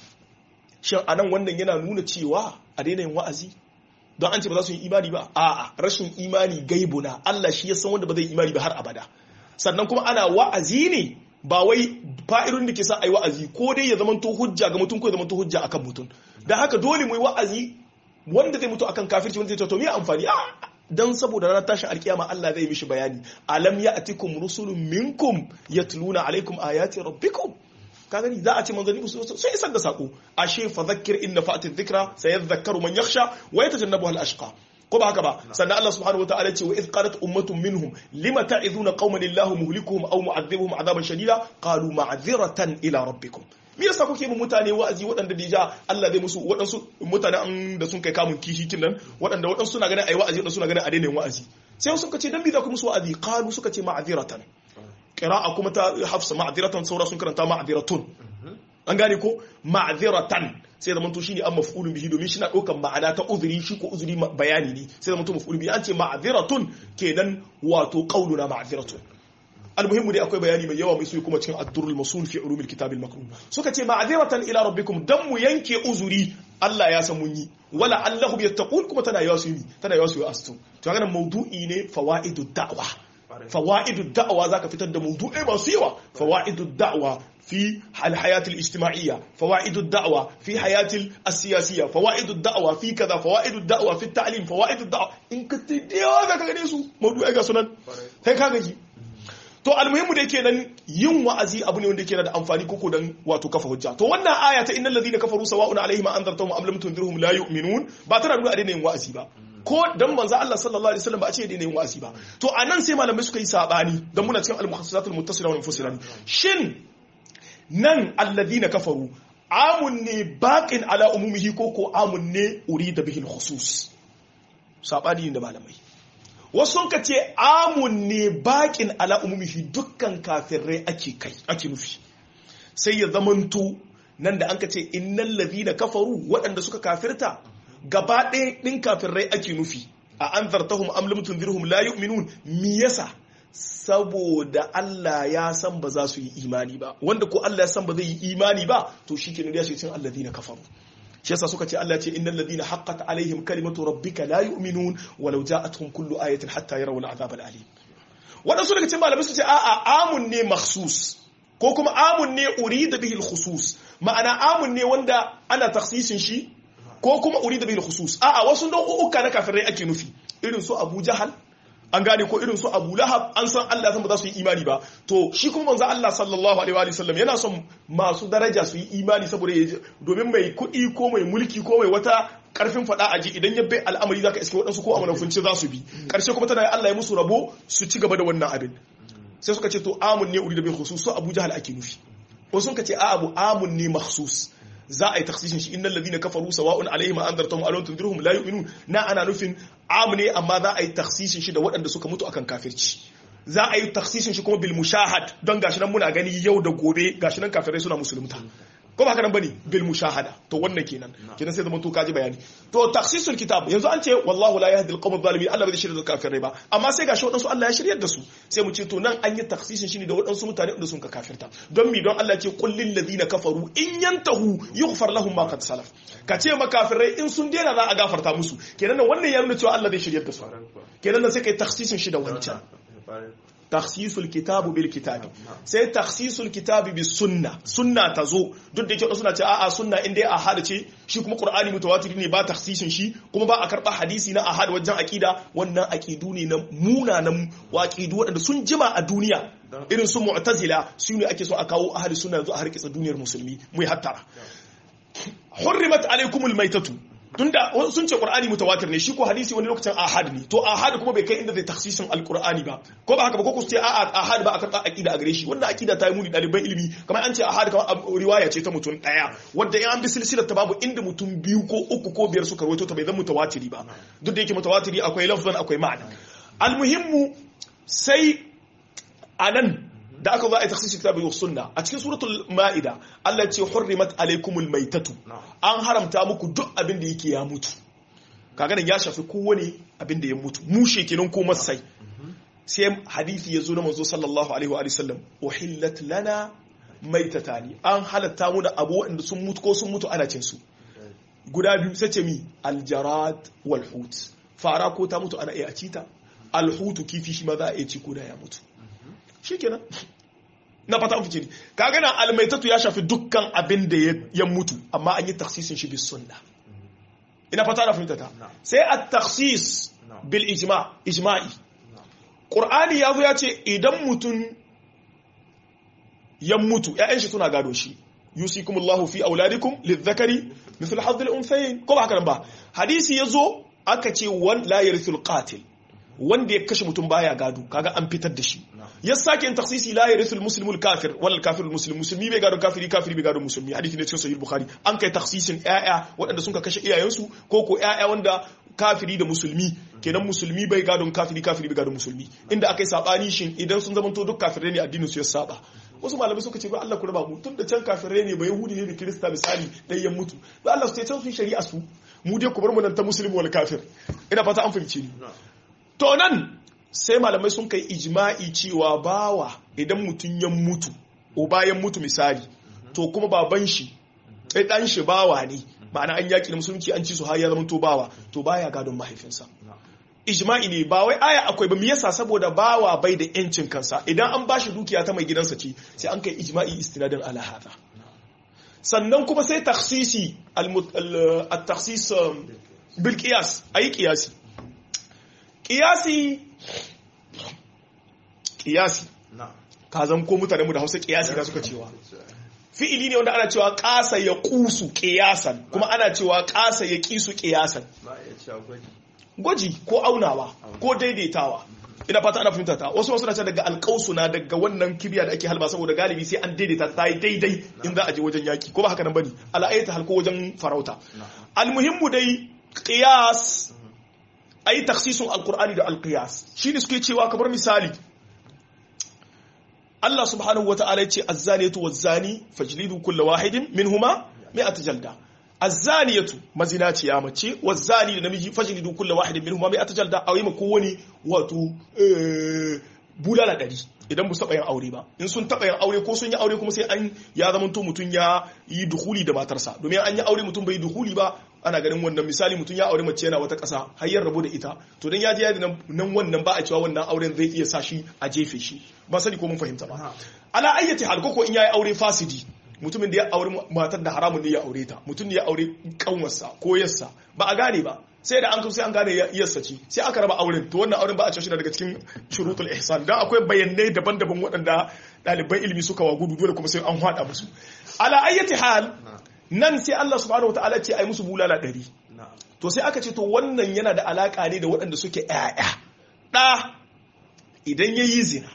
shin anan wannan yana nuna cewa a daina yin wa'azi don an ce ba za su yi imani ba a'a rashin imani gaibuna Allah shi ya san wanda ba zai imani ba har abada sannan kuma ana wa'azi ne ba wai fa'irun da ke sa ai wa'azi ko dai ya zamanto hujja ga mutum ko ya zamanto hujja akan mutum dan haka dole mu yi wa'azi wanda zai mutu akan kafirci wanda zai to me amfani dan saboda ranar tashin alkiyama Allah zai mishi bayani alam ya'tikum rusulun minkum yatluna alaikum ayati rabbikum ka gani za a ce manzanni musu sai isar da sako ashe fa zakkir inna fa'ati dhikra sayadhakkaru man yakhsha wa yatajannabu al ashqa ko ba haka ba sannan Allah subhanahu wa ta'ala ce wa idh qalat ummatun minhum lima ta'iduna qauman illahu muhlikuhum aw mu'adhibuhum adaban shadida qalu ma'dhiratan ila rabbikum me yasa kuke mu mutane wa'azi waɗanda da Allah zai musu waɗansu mutane da sun kai kamun kishi kin nan waɗanda waɗansu suna ganin ayi wa'azi waɗansu suna ganin a daina wa'azi sai sun ce dan bi za ku musu wa'azi qalu suka ce ma'dhiratan qira'a kuma ta hafsa ma'dhiratan saura sun karanta ma'dhiratun an gane ko ma'dhiratan sai da manto shine an maf'ulun bihi domin shi na ɗaukar ma'ana ta uzuri shi ko uzuri bayani ne sai da manto maf'ulun bihi an ce ma'dhiratun kenan wato qauluna ma'dhiratun almuhimmu dai akwai bayani mai yawa mai so kuma cikin ad-durrul masul fi ulumil kitab al-maknun suka ce ma'dhiratan ila rabbikum dan mu yanke uzuri Allah ya san mun yi wala allahum yattaqun kuma tana yawa su yi tana yawa su yi astu to ga maudu'i ne fawaidud da'wa fawaidud da'wa zaka fitar da maudu'i masu yawa fawaidud da'wa في الحياة الاجتماعية فوائد الدعوة في حياة السياسية فوائد الدعوة في كذا فوائد الدعوة في التعليم فوائد الدعوة إن كنت ديوا ذاك غنيسو موضوع أجا سنن هيك هذا to almuhimmu da yake nan yin wa'azi abu ne wanda yake da amfani koko dan wato kafa hujja to wannan aya ta innal ladina kafaru sawa'un alaihim anzartahum am lam tunzirhum la yu'minun ba tana nuna a daina yin wa'azi ba ko dan manzo Allah sallallahu alaihi wasallam ba a ce daina yin wa'azi ba to anan sai malamai suka yi sabani dan muna cikin al-muhassisatul muttasila wal munfasila shin nan alladina kafaru amun ne baqin ala umumihi ko ko amun ne urida bihi al-khusus sabani da malamai wasu ka ce amun ne bakin ala umumihi dukkan kafirai ake kai ake nufi sai ya zamanto nan da an ka ce innal ladhina kafaru waɗanda suka kafirta gaba ɗaya ɗin kafirai ake nufi a an zartahum am lam tunzirhum la yu'minun mi yasa saboda Allah ya san ba za su yi imani ba wanda ko Allah ya san ba zai yi imani ba to shikenan ya shi cin alladhina kafaru shi yasa suka ce Allah ce innal ladina haqqat alaihim kalimatu rabbika la yu'minun walau ja'atuhum kullu ayatin hatta yarawu al'azab al'alim wadansu daga cikin malamai su ce a'a amun ne makhsus ko kuma amun ne urida bihi al-khusus ma'ana amun ne wanda ana takhsisin shi ko kuma urida bihi al-khusus a'a wasu nau'uka na kafirai ake nufi irin su Abu Jahal an gane ko irin su Abu Lahab an san Allah san ba za su yi imani ba to shi kuma manzo Allah sallallahu alaihi wa sallam yana son masu daraja su yi imani saboda domin mai kuɗi ko mai mulki ko mai wata karfin fada aji idan ya bai al'amari zaka iske waɗansu ko amanafunci za su bi karshe kuma tana Allah ya musu rabo su ci gaba da wannan abin sai suka ce to amun ne uri da bai khusus so Abu Jahal ake nufi ko sun ka ce a abu amun ne makhsus za a yi taksishin shi innal ladina kafaru sawa'un alaihim anzartum aw lam tunzirhum la yu'minun na ana nufin am ne amma za a yi taksishin shi da waɗanda suka mutu akan kafirci za a yi taksishin shi kuma bil mushahad don gashi nan muna gani yau da gobe gashi nan kafirai suna musulunta ko ba haka nan bane bil mushahada to wannan kenan kenan sai zaman to kaji bayani to taksisul kitab yanzu an ce wallahu la yahdi al-qawm adh-dhalimin Allah bai shirya da kafirai ba amma sai gashi wadansu Allah ya shiryar da su sai mu ce to nan an yi taksisin shi ne da wadansu mutane da sun ka kafirta don mi don Allah ce qul lil ladina kafaru in yantahu yughfar lahum ma qad salaf ka ce makafirai in sun daina za a gafarta musu kenan nan wannan ya nuna cewa Allah zai shiryar da su kenan nan sai kai taksisin shi da wancan takhsisul kitabu bil kitabi sai takhsisul kitabi bis sunna sunna tazo duk da yake suna ce a'a sunna inda ya ahad ce shi kuma qur'ani mutawatir ne ba takhsisin shi kuma ba a karba hadisi na ahad wajen aqida wannan aqidu ne na munanan waqidu wadanda sun jima a duniya irin su mu'tazila su ne ake so a kawo ahli sunna yanzu a harkitsa duniyar musulmi mu yi hattara hurrimat alaikumul maitatu tunda sun ce qur'ani mutawatir ne shi ko hadisi wani lokacin ahad ne to ahad kuma bai kai inda zai taksisin alqur'ani ba ko ba haka ba ko ku ce a'a ahad ba aka aqida a gare shi wannan aqida ta yi muni daliban ilimi kamar an ce ahad kamar riwaya ce ta mutum daya wanda in an bi silsilar ta babu inda mutum biyu ko uku ko biyar suka rawaito ta bai zama mutawatiri ba duk da yake mutawatiri akwai lafzan akwai ma'ana almuhimmu sai anan da aka zo a yi taksisi kitabi wa sunna a cikin suratul ma'ida Allah ce hurrimat alaikumul maitatu an haramta muku duk abin da yake ya mutu kaga nan ya shafi kowane abin da ya mutu mushe kenan ko masai sai hadisi ya zo na manzo sallallahu alaihi wa sallam uhillat lana maitatani an halatta mu da abu wanda sun mutu ko sun mutu ana cin su guda biyu sai ce mi aljarad wal hut fara ko ta mutu ana iya cita alhutu kifi shi ma za a iya ci ko da ya mutu shikenan na fata fice ne kaga nan almaitatu ya shafi dukkan abin da ya mutu amma an yi taksisin shi bis sunna ina fata na fahimta ta sai at taksis bil ijma ijma'i qur'ani yazo ya ce idan mutum ya mutu ƴaƴan shi suna gado shi yusikumullahu fi auladikum lidhakari mithl hadh al-unthayayn ko ba haka nan ba hadisi yazo aka ce wan la yarithul qatil wanda ya kashe mutum baya gado kaga an fitar da shi ya sake yin taksisi la yarithul muslimul kafir wal kafirul muslim musulmi bai gado kafiri kafiri bai gado musulmi hadisi ne cikin sahih bukhari an kai taksisin ƴaƴa waɗanda sun ka kashe iyayensu ko ko ƴaƴa wanda kafiri da musulmi kenan musulmi bai gadon kafiri kafiri bai gadon musulmi inda akai sabani shin idan sun zamanto duk kafirai ne addinin su ya saba wasu malamai suka ce ba Allah ku raba mu tun da can kafirai ne ba yahudi ne da kirista misali dan yan mutu ba Allah su ce can su shari'a su mu dai ku bar mu nan ta musulmi wal kafir ina fata an fahimce ni to nan sai malamai sun kai ijma'i cewa bawa idan mutum ya mutu o bayan mutu misali to kuma baban shi sai dan shi bawa ne ma'ana an yaki da musulunci an ci su har ya zama to bawa to baya gadon mahaifinsa ijma'i ne ba wai aya akwai ba me yasa saboda bawa bai da yancin kansa idan an bashi dukiya ta mai gidansa ce sai an kai ijma'i istinadin ala hada sannan kuma sai takhsisi al-takhsis bil qiyas ayi qiyasi qiyasi qiyasi ka zan ko mutane mu da Hausa qiyasi da suka cewa fi'ili ne wanda ana cewa ƙasa ya ƙusu ƙiyasan kuma ana cewa ƙasa ya ƙisu ƙiyasan gwaji ko aunawa ko daidaitawa ina fata ana fahimta ta wasu wasu na daga alƙausu na daga wannan kibiya da ake halba saboda galibi sai an daidaita ta yi daidai in za a je wajen yaki ko ba haka nan bane al'ayyata halko wajen farauta almuhimmu dai qiyas ayi taksisun alqur'ani da alqiyas shine suke cewa kamar misali Allah subhanahu wata'ala ya ce azzaniyatu wazzani fajlidu kulla wahidin minhuma mi'at jalda azzaniyatu mazinaciya mace wazzani da namiji fajlidu kulla wahidin minhuma mi'at jalda a yi ma kowani wato bulala dari idan bu taɓa yin aure ba in sun taɓa yin aure ko sun yi aure kuma sai an ya zama to mutum ya yi duhuli da matarsa domin an yi aure mutum bai duhuli ba ana ganin wannan misali mutum ya aure mace yana wata ƙasa har ya rabu da ita to dan ya je yadi nan wannan ba a cewa wannan auren zai iya sa shi a jefe shi ba sani ko mun fahimta ba ala ayyati hal ko in yayi aure fasidi mutumin da ya aure matar da haramun ne ya aure ta mutum ne ya aure kanwarsa ko yarsa ba a gane ba sai da an kai sai an gane yarsa ce sai aka raba auren to wannan auren ba a cewa shi daga cikin shurutul ihsan dan akwai bayanai daban-daban waɗanda ɗaliban ilimi suka wa gudu dole kuma sai an hada musu ala ayyati hal nan sai Allah subhanahu wataala ce ai musu bulala ɗari to sai aka ce to wannan yana da alaka ne da waɗanda suke ƴaƴa ɗa idan ya yi zina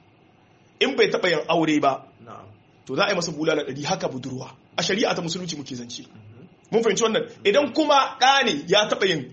in bai taɓa yin aure ba to za a yi masa bulala ɗari haka budurwa a shari'a ta musulunci muke zance mun fahimci wannan idan kuma ɗa ne ya taɓa yin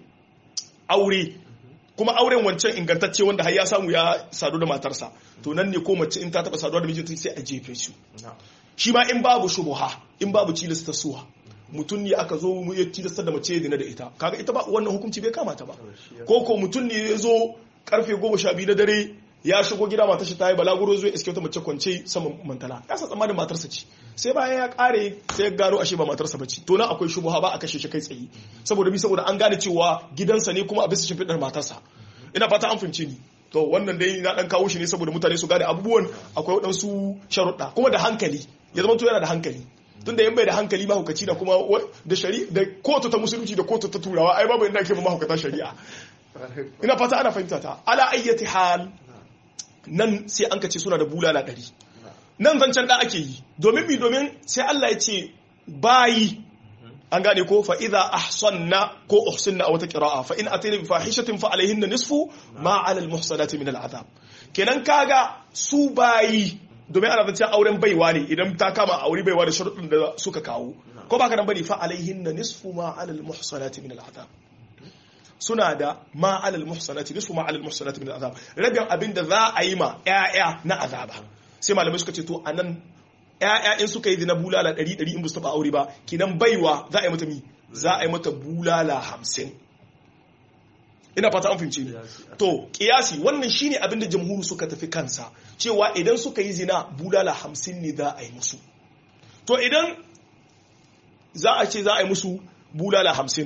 aure kuma auren wancan ingantacce wanda har ya samu ya sadu da matarsa to nan ne ko mace in ta taɓa saduwa da mijinta sai a jefe su shi ma in babu shubuha in babu cilasta suwa mutum ne aka zo mu ya tilasta da mace dina da ita kaga ita ba wannan hukunci bai kamata ba ko ko mutum ne ya zo karfe goma sha biyu na dare ya shigo gida matar shi ta yi balaguro zuwa iske wata mace kwance saman mantala ya sa tsammanin matarsa ce sai bayan ya kare sai ya gano ashe ba matarsa ba ce to nan akwai shubuha ba a kashe shi kai tsaye saboda bi saboda an gane cewa gidansa ne kuma a bisa shimfiɗar matarsa ina fata an fahimce ni to wannan dai na dan kawo shi ne saboda mutane su gane abubuwan akwai waɗansu sharuɗa kuma da hankali ya zama to yana da hankali tun da yan bai da hankali mahaukaci da kuma da shari'a da kotu ta musulunci da kotu ta turawa ai babu inda ake ba mahaukata shari'a ina fata ana fahimta ta ala ayyati hal nan sai an kace suna da bulala ɗari nan zancen da ake yi domin mi domin sai Allah ya ce bayi an gane ko fa idza ahsanna ko uhsinna a wata qira'a fa in atayna bi fahishatin fa alaihinna nisfu ma 'ala al muhsanati min al adab kenan kaga su bayi domin ana zancen auren baiwa ne idan ta kama aure baiwa da sharuɗin da suka kawo ko baka nan bane fa alaihinna nisfu ma 'ala al muhsanati min al adab suna da ma 'ala al muhsanati nisfu ma 'ala al muhsanati min al adab rabin abinda za a yi ma ƴaƴa na azaba sai malamai suka ce to anan ‘ya'ya in suka yi zina bulala ɗari ɗari in ba su taɓa aure ba kinan baiwa za a yi mata mi za a yi mata bulala hamsin ina fata an fahimci ni to kiyasi wannan shine abin da jamhuru suka tafi kansa cewa idan suka yi zina bulala hamsin ne za a yi musu to idan za a ce za a yi musu bulala hamsin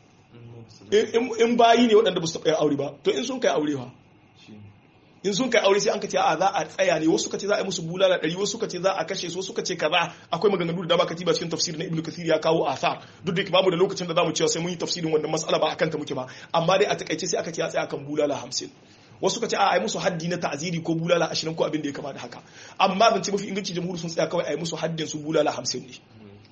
in bayi ne waɗanda ba su taɓa yin aure ba to in sun kai aure ba in sun kai aure sai an ka ce a za a tsaya ne wasu ka ce za a yi musu bulala ɗari wasu ka ce za a kashe su wasu ka ce kaza akwai maganganu da dama katiba cikin tafsir na ibnu kathir ya kawo athar duk da babu da lokacin da zamu cewa sai mun yi tafsirin wannan mas'ala ba akan ta muke ba amma dai a takaice sai aka ce a tsaya kan bulala hamsin wasu ka ce a yi musu haddi na ta'ziri ko bulala ashirin ko abin da ya kama da haka amma zance mafi inganci jamhuri sun tsaya kawai a yi musu haddin su bulala hamsin ne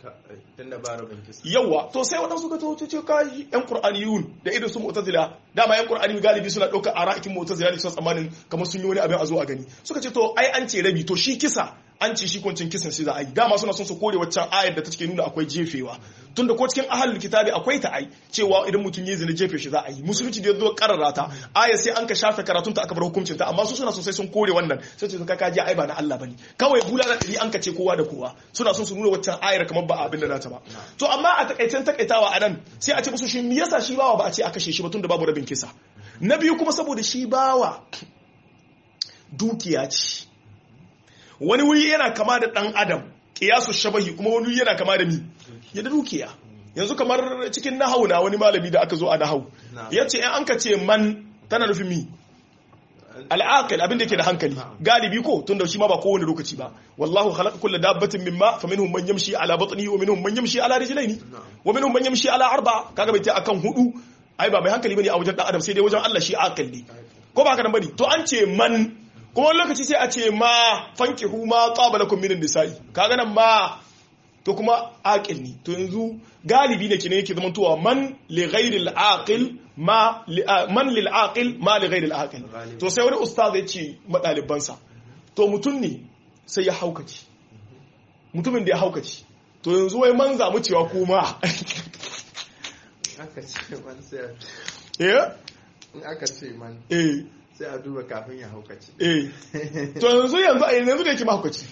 yawa to sai waɗansu ka tawo ce ka yan qur'aniyun da irin su mu'tazila dama yan qur'ani galibi suna ɗaukar ara'ikin mu'tazila ne suna tsammanin kamar sun yi wani abin a zo a gani suka ce to ai an ce rabi to shi kisa an ce shi kwancin kisan sai za a yi dama suna son su kore waccan ayar da ta cike nuna akwai jefewa tunda ko cikin ahalul kitabi akwai ta ai cewa idan mutum ya zina jefe shi za a yi musulunci da ya zo karara ta ayar sai an ka shafe karatun ta aka bar hukuncin ta amma su suna sosai sun kore wannan sai ce ka kaji ai ba na Allah bane kawai bulala dari an ka ce kowa da kowa suna son su nuna waccan ayar kamar ba abin da nata ba to amma a takaicen takaitawa a nan sai a ce musu shi me yasa shi bawa ba a ce a kashe shi ba tunda babu rabin kisa na biyu kuma saboda shi bawa dukiya ce wani wuri yana kama da ɗan adam ƙiyasu shabahi kuma wani wuri yana kama da mi ya da dukiya yanzu kamar cikin nahau na wani malami da aka zo a nahau ya ce an ka ce man tana nufin mi al'aqil abin da yake da hankali galibi ko tunda shi ma ba kowane lokaci ba wallahu khalaqa kulla dabbatin mimma faminhum man yamshi ala batnihi wa minhum man yamshi ala rijlaini wa minhum man yamshi ala arba kaga bai ta akan hudu ai ba mai hankali bane a wajen dan adam sai dai wajen Allah shi aqil ne ko ba haka nan bane to an ce man kuma wani lokaci sai a ce ma fankihu ma qabalakum min nisa'i kaga nan ma to kuma aqil ne to yanzu galibi ne kine yake zamantowa man li ghairi al-aqil ma man lil aqil ma li ghairi al-aqil to sai wani ustaz ya ce madalibansa to mutum ne sai ya haukaci mutumin da ya haukaci to yanzu wai man zamu cewa kuma aka ce man sai eh in aka ce man eh sai a duba kafin ya haukaci eh to yanzu yanzu a yanzu da yake mahaukaci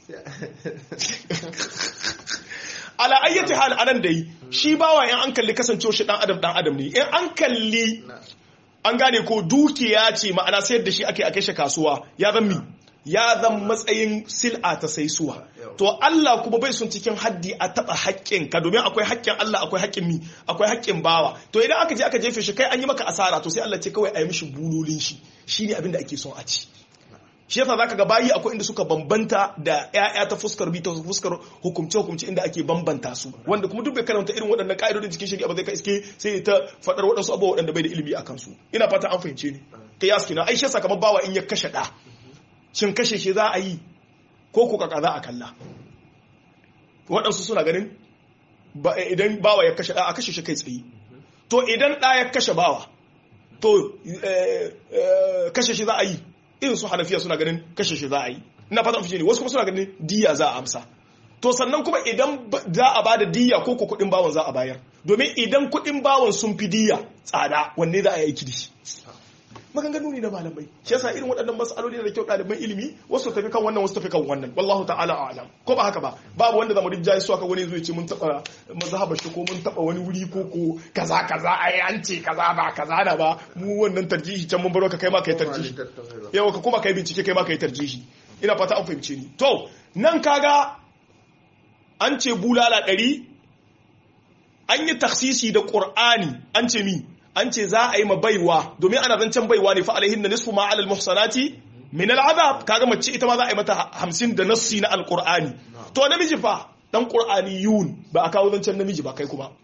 ala ayyati hal anan dai shi bawa in an kalli kasancewa shi dan adam dan adam ne in an kalli an gane ko dukiya ce ma'ana sayar da shi ake a kashe kasuwa ya zan mi ya zan matsayin sil'a ta saisuwa to Allah kuma bai sun cikin haddi a taba haƙƙin ka domin akwai haƙƙin Allah akwai haƙƙin mi akwai haƙƙin bawa to idan aka je aka jefe shi kai an yi maka asara to sai Allah ce kawai a yi mishi bulolin shi shine abin da ake son a ci shi yasa zaka ga bayi akwai inda suka bambanta da ƴaƴa ta fuskar bi ta fuskar hukumce hukumce inda ake bambanta su wanda kuma duk bai karanta irin waɗannan ka'idodin cikin shari'a ba zai ka iske sai ta faɗar waɗansu abubuwa waɗanda bai da ilimi a kansu ina fata an fahimce ni kai ya na ai shi yasa kamar bawa in ya kashe ɗa shin kashe shi za a yi ko ko kaka za a kalla waɗansu suna ganin idan bawa ya kashe ɗa a kashe shi kai tsaye to idan ɗa ya kashe bawa to kashe shi za a yi irin su hanafiya suna ganin kashe shi za a yi ina fata fice ne wasu kuma suna ganin diya za a amsa to sannan kuma idan za a bada diya ko ko kuɗin bawan za a bayar domin idan kuɗin bawan sun fi diya tsada wanne za a yi aiki da shi maganganu ne na malamai shi yasa irin waɗannan mas'aloli da kyau ɗaliban ilimi wasu tafi kan wannan wasu tafi kan wannan wallahu ta'ala a'lam ko ba haka ba babu wanda zamu rinjaye su aka wani zai ce mun taɓa mazhabar shi ko mun taɓa wani wuri ko ko kaza kaza ai an ce kaza ba kaza na ba mu wannan tarjihi can mun baro ka kai ma kai tarjihi yawa ka kuma kai bincike kai ma kai tarjihi ina fata an fahimce ni to nan kaga an ce bulala ɗari an yi taksisi da ƙur'ani an ce mi an ce za a yi ma baiwa domin ana zancen baiwa ne fa alaihin da nisfu ma alal muhsanati min al'adab kaga mace ita ma za a yi mata hamsin da nassi na alqur'ani to namiji fa dan qur'ani yun ba a kawo zancen namiji ba kai kuma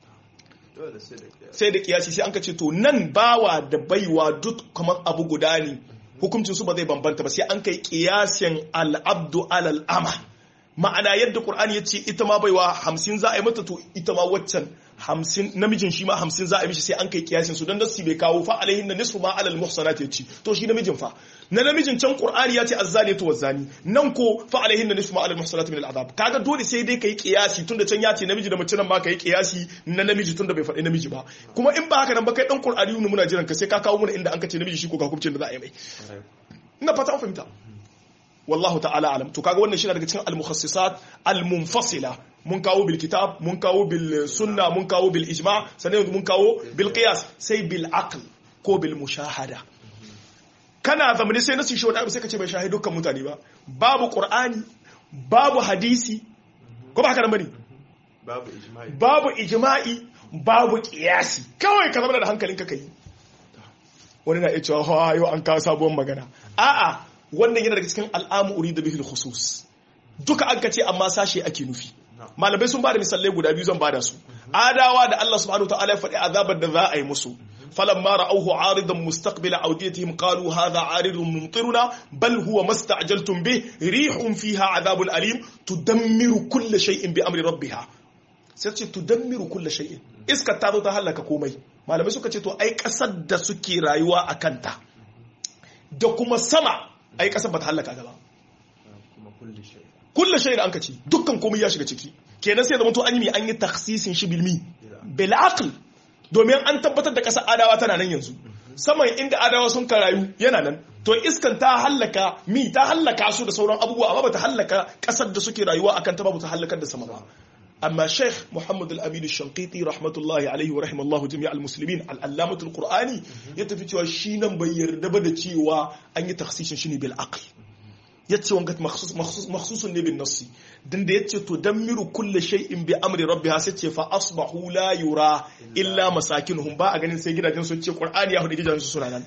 sai da kiyasi sai an ka ce to nan bawa da baiwa duk kamar abu guda ne hukuncin su ba zai bambanta ba sai an kai kiyasin al'abdu alal ama ma'ana yadda qur'ani ya ce ita ma baiwa hamsin za a yi mata to ita ma waccan hamsin namijin shi ma hamsin za a yi mishi sai an kai kiyasin su don nasi bai kawo fa alaihin na nisfu ma alal muhsanat ya ci to shi namijin fa na namijin can qur'ani ya ce azzani to wazzani nan ko fa alaihin na nisfu ma alal muhsanat min al azab kaga dole sai dai kai kiyasi tunda can ya ce namiji da mace nan ma kai kiyasi na namiji tunda bai faɗi namiji ba kuma in ba haka nan ba kai dan qur'ani ne muna jiran ka sai ka kawo mana inda an ka ce namiji shi ko ga hukuncin da za a yi mai ina fata an fahimta wallahu ta'ala alam to kaga wannan shi daga cikin al-mukhassisat al-munfasila mun kawo bil kitab mun kawo bil sunna mun kawo bil ijma sannan mun kawo bil qiyas sai bil aql ko bil mushahada kana zamani sai nasu shi wani abu sai ka ce bai shahidu dukkan mutane ba babu qur'ani babu hadisi ko ba haka nan bane babu ijma'i babu ijma'i babu qiyasi kawai ka zama da hankalinka kai wani na iya cewa ha yau an kawo sabuwar magana a'a wannan yana daga cikin al'amu urida bihil khusus duka an ka ce amma sashe ake nufi malamai sun ba da misalai guda biyu zan ba da su adawa da Allah subhanahu wa ta'ala ya faɗi azabar da za a yi musu فلما رأوه عارضا مستقبل أوديتهم قالوا هذا عارض ممطرنا بل هو ما استعجلتم به ريح فيها عذاب أليم تدمر كل شيء بأمر ربها sai tudammiru kulle shay'in iskar ta zo ta halaka komai malamai suka ce to ai kasar da suke rayuwa a kanta da kuma sama ai kasar ba ta halaka gaba kulle shay'in an ka ce dukkan komai ya shiga ciki kenan sai zama to an yi an yi taksisin shi bilmi bil aql domin an tabbatar da kasar adawa tana nan yanzu saman inda adawa sun karayu yana nan to iskan ta hallaka mi ta hallaka su da sauran abubuwa amma ba ta hallaka kasar da suke rayuwa akan ta ba ta hallakar da sama ba amma sheikh muhammad al-amin al-shanqiti rahmatullahi alaihi wa rahimallahu jami'a al-muslimin al-allamatu al-qur'ani ya tafi cewa shi nan bai yarda ba da cewa an yi takhsisin shi ne bil aql yace wanga makhsus makhsus makhsusun ne bin nassi dan da yace to damiru kulli shay'in bi amri rabbiha sai ce fa asbahu la yura illa masakinuhum ba a ganin sai gidajen su ce qur'ani ya hudu gidajen su suna nan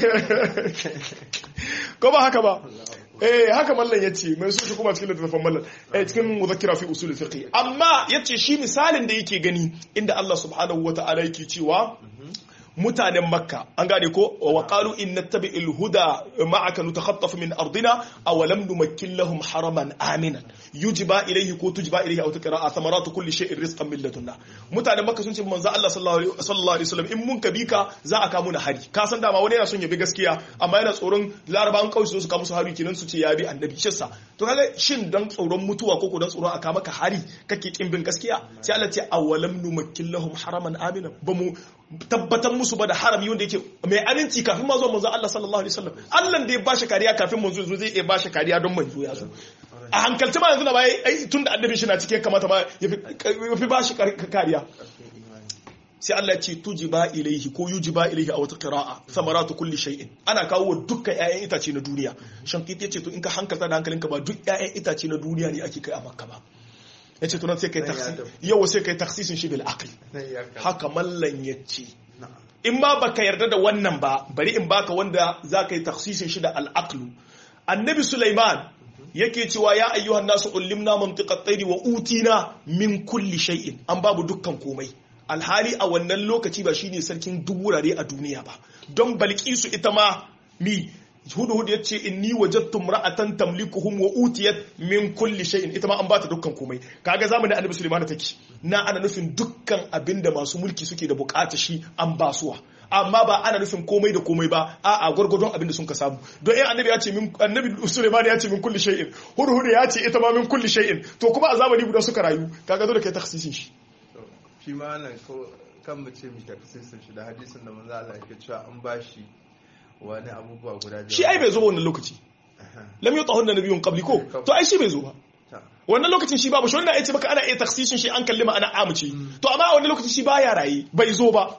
ko ba haka ba eh haka mallan yace mai su kuma cikin littafin mallan eh cikin muzakkira fi usul fiqh amma yace shi misalin da yake gani inda Allah subhanahu wata'ala yake cewa mutanen makka an gane ko wa qalu in nattabi'il huda ma'aka nutakhattaf min ardina aw lam numakkin lahum haraman aminan yujba ilayhi ko tujba ilayhi aw tuqra thamaratu kulli shay'in rizqan min ladunna mutanen makka sun ce manzo Allah sallallahu alaihi wasallam in mun ka bika za a kawo na hari ka san dama wani yana son ya bi gaskiya amma yana tsoron larabawan kauye su kawo musu hari kinan su ce ya bi annabi shissa to kaga shin dan tsoron mutuwa ko ko dan tsoron aka maka hari kake kin bin gaskiya sai Allah ce awalam numakkin lahum haraman aminan ba mu tabbatar musu ba da harami wanda yake mai aminci kafin ma zuwa manzo Allah sallallahu alaihi wasallam Allah da ya bashi kariya kafin manzo zo zai iya bashi kariya don manzo ya zo a hankalci ma yanzu na bai ai tunda annabi shi na cike kamata ma ya fi bashi kariya sai Allah ya ce tujiba ilaihi ko yujiba ilaihi a wata qira'a samaratu kulli shay'in ana kawo dukkan ƴaƴan itace na duniya shankiti yace to in ka hankalta da hankalinka ba duk ƴaƴan itace na duniya ne ake kai a makka ba ya ce tunan sai kai taksi yau sai kai taksisin shi bil aqli haka mallan ya ce in ma baka yarda da wannan ba bari in baka wanda za ka yi taksisin shi da al'aqlu annabi sulaiman yake cewa ya ayyuhan nasu ullimna mantiqat tayri wa utina min kulli shay'in an babu dukkan komai alhali a wannan lokaci ba shine sarkin duk wurare a duniya ba don balkisu ita ma mi hudu hudu yace inni wajadtu ra'atan tamlikuhum wa utiyat min kulli shay'in ita ma an bata dukkan komai kaga zamanin annabi sulaiman take na ana nufin dukkan abinda masu mulki suke da bukata shi an basuwa amma ba ana nufin komai da komai ba a'a gwargwadon abinda sun ka samu don eh annabi ya ce min annabi sulaiman ya ce min kulli shay'in hudu hudu ya ce ita ma min kulli shay'in to kuma a zamani guda suka rayu kaga dole kai takhsisin shi shi ma nan ko kan mu ce mi takhsisin shi da hadisin da manzo Allah yake cewa an bashi wani abubuwa guda biyar shi ai bai zo ba wannan lokaci lam yutahun da nabiyun qabli ko to ai shi bai zo ba wannan lokacin shi babu shi wannan ya ce baka ana iya taksishin shi an kalli ma'ana amuce to amma a wannan lokacin shi baya raye bai zo ba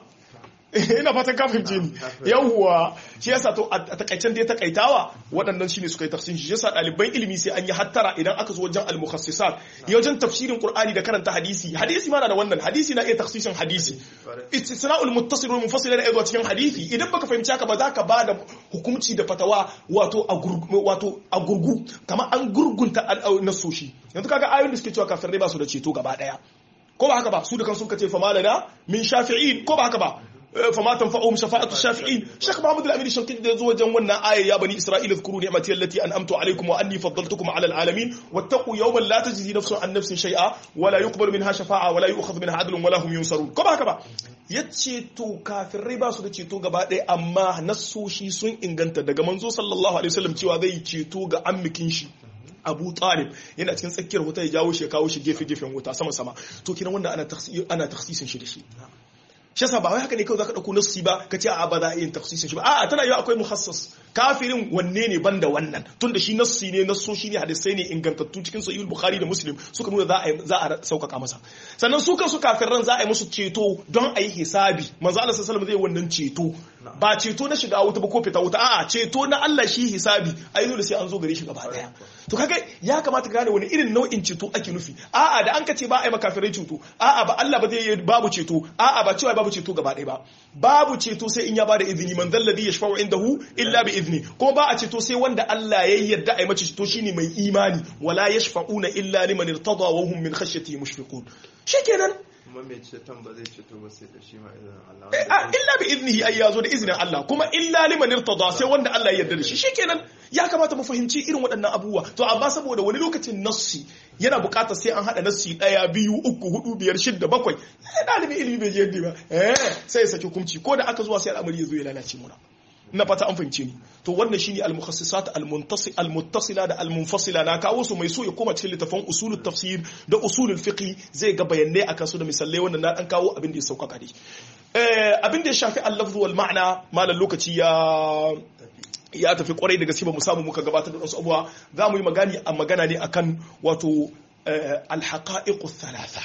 ina fatan ka fahimce ni yawwa shi yasa to a takaicen da ya takaitawa waɗannan shine suka yi tafsirin shi yasa ɗaliban ilimi sai an yi hattara idan aka zo wajen al-mukhassisat ya wajen tafsirin qur'ani da karanta hadisi hadisi ma na da wannan hadisi na iya tafsirin hadisi istisna'ul muttasil wal munfasil da zuwa cikin hadisi idan baka fahimci haka ba za ka bada hukunci da fatawa wato a wato a gurgu kamar an gurgunta nasoshi yanzu kaga ayoyin da suke cewa kafirai ba su da ceto gaba daya ko ba haka ba su da kansu kace fa malana min shafi'in ko ba haka ba فما تنفعهم شفاعة الشافعين شيخ محمد الأمير الشنقيطي ده زوجا جوانا آية يا بني إسرائيل اذكروا نعمتي التي أنعمت عليكم وأني فضلتكم على العالمين واتقوا يوما لا تجزي نفس عن نفس شيئا ولا يقبل منها شفاعة ولا يؤخذ منها عدل ولا هم ينصرون كما كما yaceto kafirai ba su da ceto gaba ɗaya amma nassoshi sun inganta daga manzo sallallahu alaihi wasallam cewa zai ceto ga ammikin shi abu talib yana cikin tsakiyar wuta ya jawo shi ya kawo shi gefe gefen wuta sama sama to kiran wanda ana taksisin shi da shi shi yasa ba wai haka ne kawai zaka dauko nassi ba ka ce a ba za a yin tafsirin shi ba a'a tana yiwa akwai muhassas kafirin wanne ne banda wannan tunda shi nassi ne nassoshi ne hadisai ne ingantattu cikin sahih bukhari da muslim suka nuna za a za a saukaka masa sannan su kansu kafiran za a yi musu ceto don a yi hisabi manzo Allah sallallahu alaihi wasallam zai wannan ceto ba ceto na shiga wuta ba ko fita wuta a'a ceto na Allah shi hisabi ai dole sai an zo gare shi gaba daya to kaga ya kamata ka gane wani irin nau'in ceto ake nufi a'a da an ka ce ba a yi makafirai ceto a'a ba Allah ba zai yi babu ceto a'a ba cewa babu ceto gaba ɗaya ba babu ceto sai in ya bada izini man zalladhi yashfa'u indahu illa bi izni kuma ba a ceto sai wanda Allah ya yarda a yi mace ceto shine mai imani wala yashfa'una illa liman irtada wa hum min khashyati mushfiqun shikenan kuma mai ceton ba zai ceto ba sai da shi ma izinin Allah illa bi iznihi ai yazo da izinin Allah kuma illa liman irtada sai wanda Allah ya yarda da shi shikenan ya kamata mu fahimci irin waɗannan abubuwa to amma saboda wani lokacin nassi yana buƙatar sai an haɗa nassi ɗaya biyu uku hudu biyar shidda bakwai sai ɗalibin ilimi bai je yadda ba eh sai ya saki hukunci ko da aka zuwa sai al'amari ya zo ya lalace muna ina fata an fahimce ni to wannan shine al-mukhassisat al-muttasila da al-munfasila na kawo su mai so ya koma cikin littafin usulul tafsir da usulul fiqh zai ga bayanai akan su da misalai wannan na dan kawo abin da ya sauƙaƙa dai eh abin da ya shafi al-lafz wal ma'na malan lokaci ya ya tafi kwarai da gaske ba mu samu muka gabatar da wasu abuwa za mu yi magani a magana ne akan wato al-haqa'iq thalatha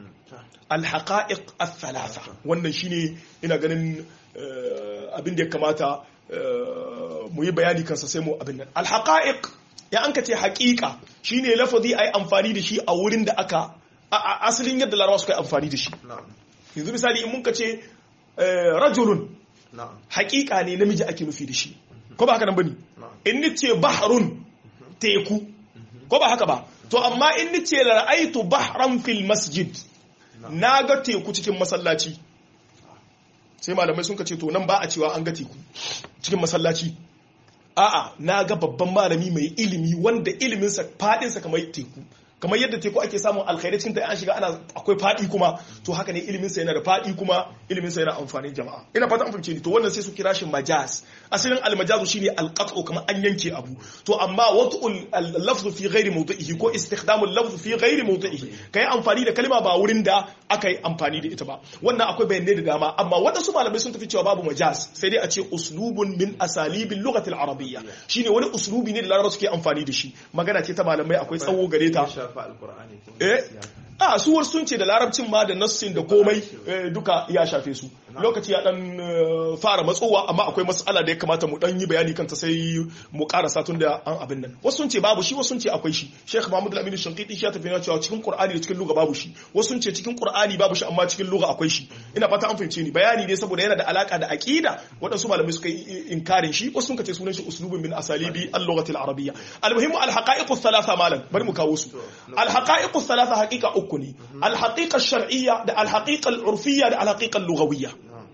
al-haqa'iq thalatha wannan shine ina ganin abin da ya kamata mu yi bayani kansa sai mu abin nan alhaqa'iq ya an ka ce haƙiƙa shine lafazi ai amfani da shi a wurin da aka asalin yadda larabawa suka yi amfani da shi yanzu misali in mun ka ce rajulun haƙiƙa ne namiji ake nufi da shi ko ba haka nan bane in ni ce bahrun teku ko ba haka ba to amma in ni ce ra'aitu bahran fil masjid na ga teku cikin masallaci sai malamai sun ka ce to nan ba a cewa an ga teku cikin masallaci a'a na ga babban malami mai ilimi wanda iliminsa fadinsa kamar teku kamar yadda teku ake samun alkhairai cikin ta an shiga ana akwai fadi kuma to haka ne ilimin sa yana da fadi kuma ilimin sa yana amfanin jama'a ina fata an fahimce ni to wannan sai su kira shi majaz asalin almajazu shine alqat'u kamar an yanke abu to amma wat'ul lafzu fi ghairi mawdi'ihi ko istikhdamul lafzu fi ghairi mawdi'ihi kai amfani da kalma ba wurin da aka yi amfani da ita ba wannan akwai bayanai da dama amma wadansu malamai sun tafi cewa babu majaz sai dai a ce uslubun min asalibil lughati al-arabiyya shine wani uslubi ne da larabawa suke amfani da shi magana ce ta malamai akwai tsawo gare ta shafa alkur'ani eh a suwar sun ce da larabcin ma da nassin da komai duka ya shafe su lokaci ya dan fara matsowa amma akwai matsala da ya kamata mu dan yi bayani kanta sai mu karasa tun da an abin nan wasu sun ce babu shi wasu sun ce akwai shi Sheikh Muhammad Al-Amin Shanqiti shi ya tafi na cewa cikin Qur'ani da cikin lugha babu shi wasu sun ce cikin Qur'ani babu shi amma cikin lugha akwai shi ina fata an fahimce ni bayani ne saboda yana da alaka da aqida waɗansu malamai suka yi inkarin shi wasu sun ce sunan shi uslubun min asalibi al-lughati al-arabiyya al-muhimmu al-haqa'iq ath-thalatha malam bari mu kawo su al-haqa'iq ath-thalatha haqiqa uku ne al-haqiqa ash-shar'iyya da al-haqiqa al-urfiyya da al-haqiqa al-lughawiyya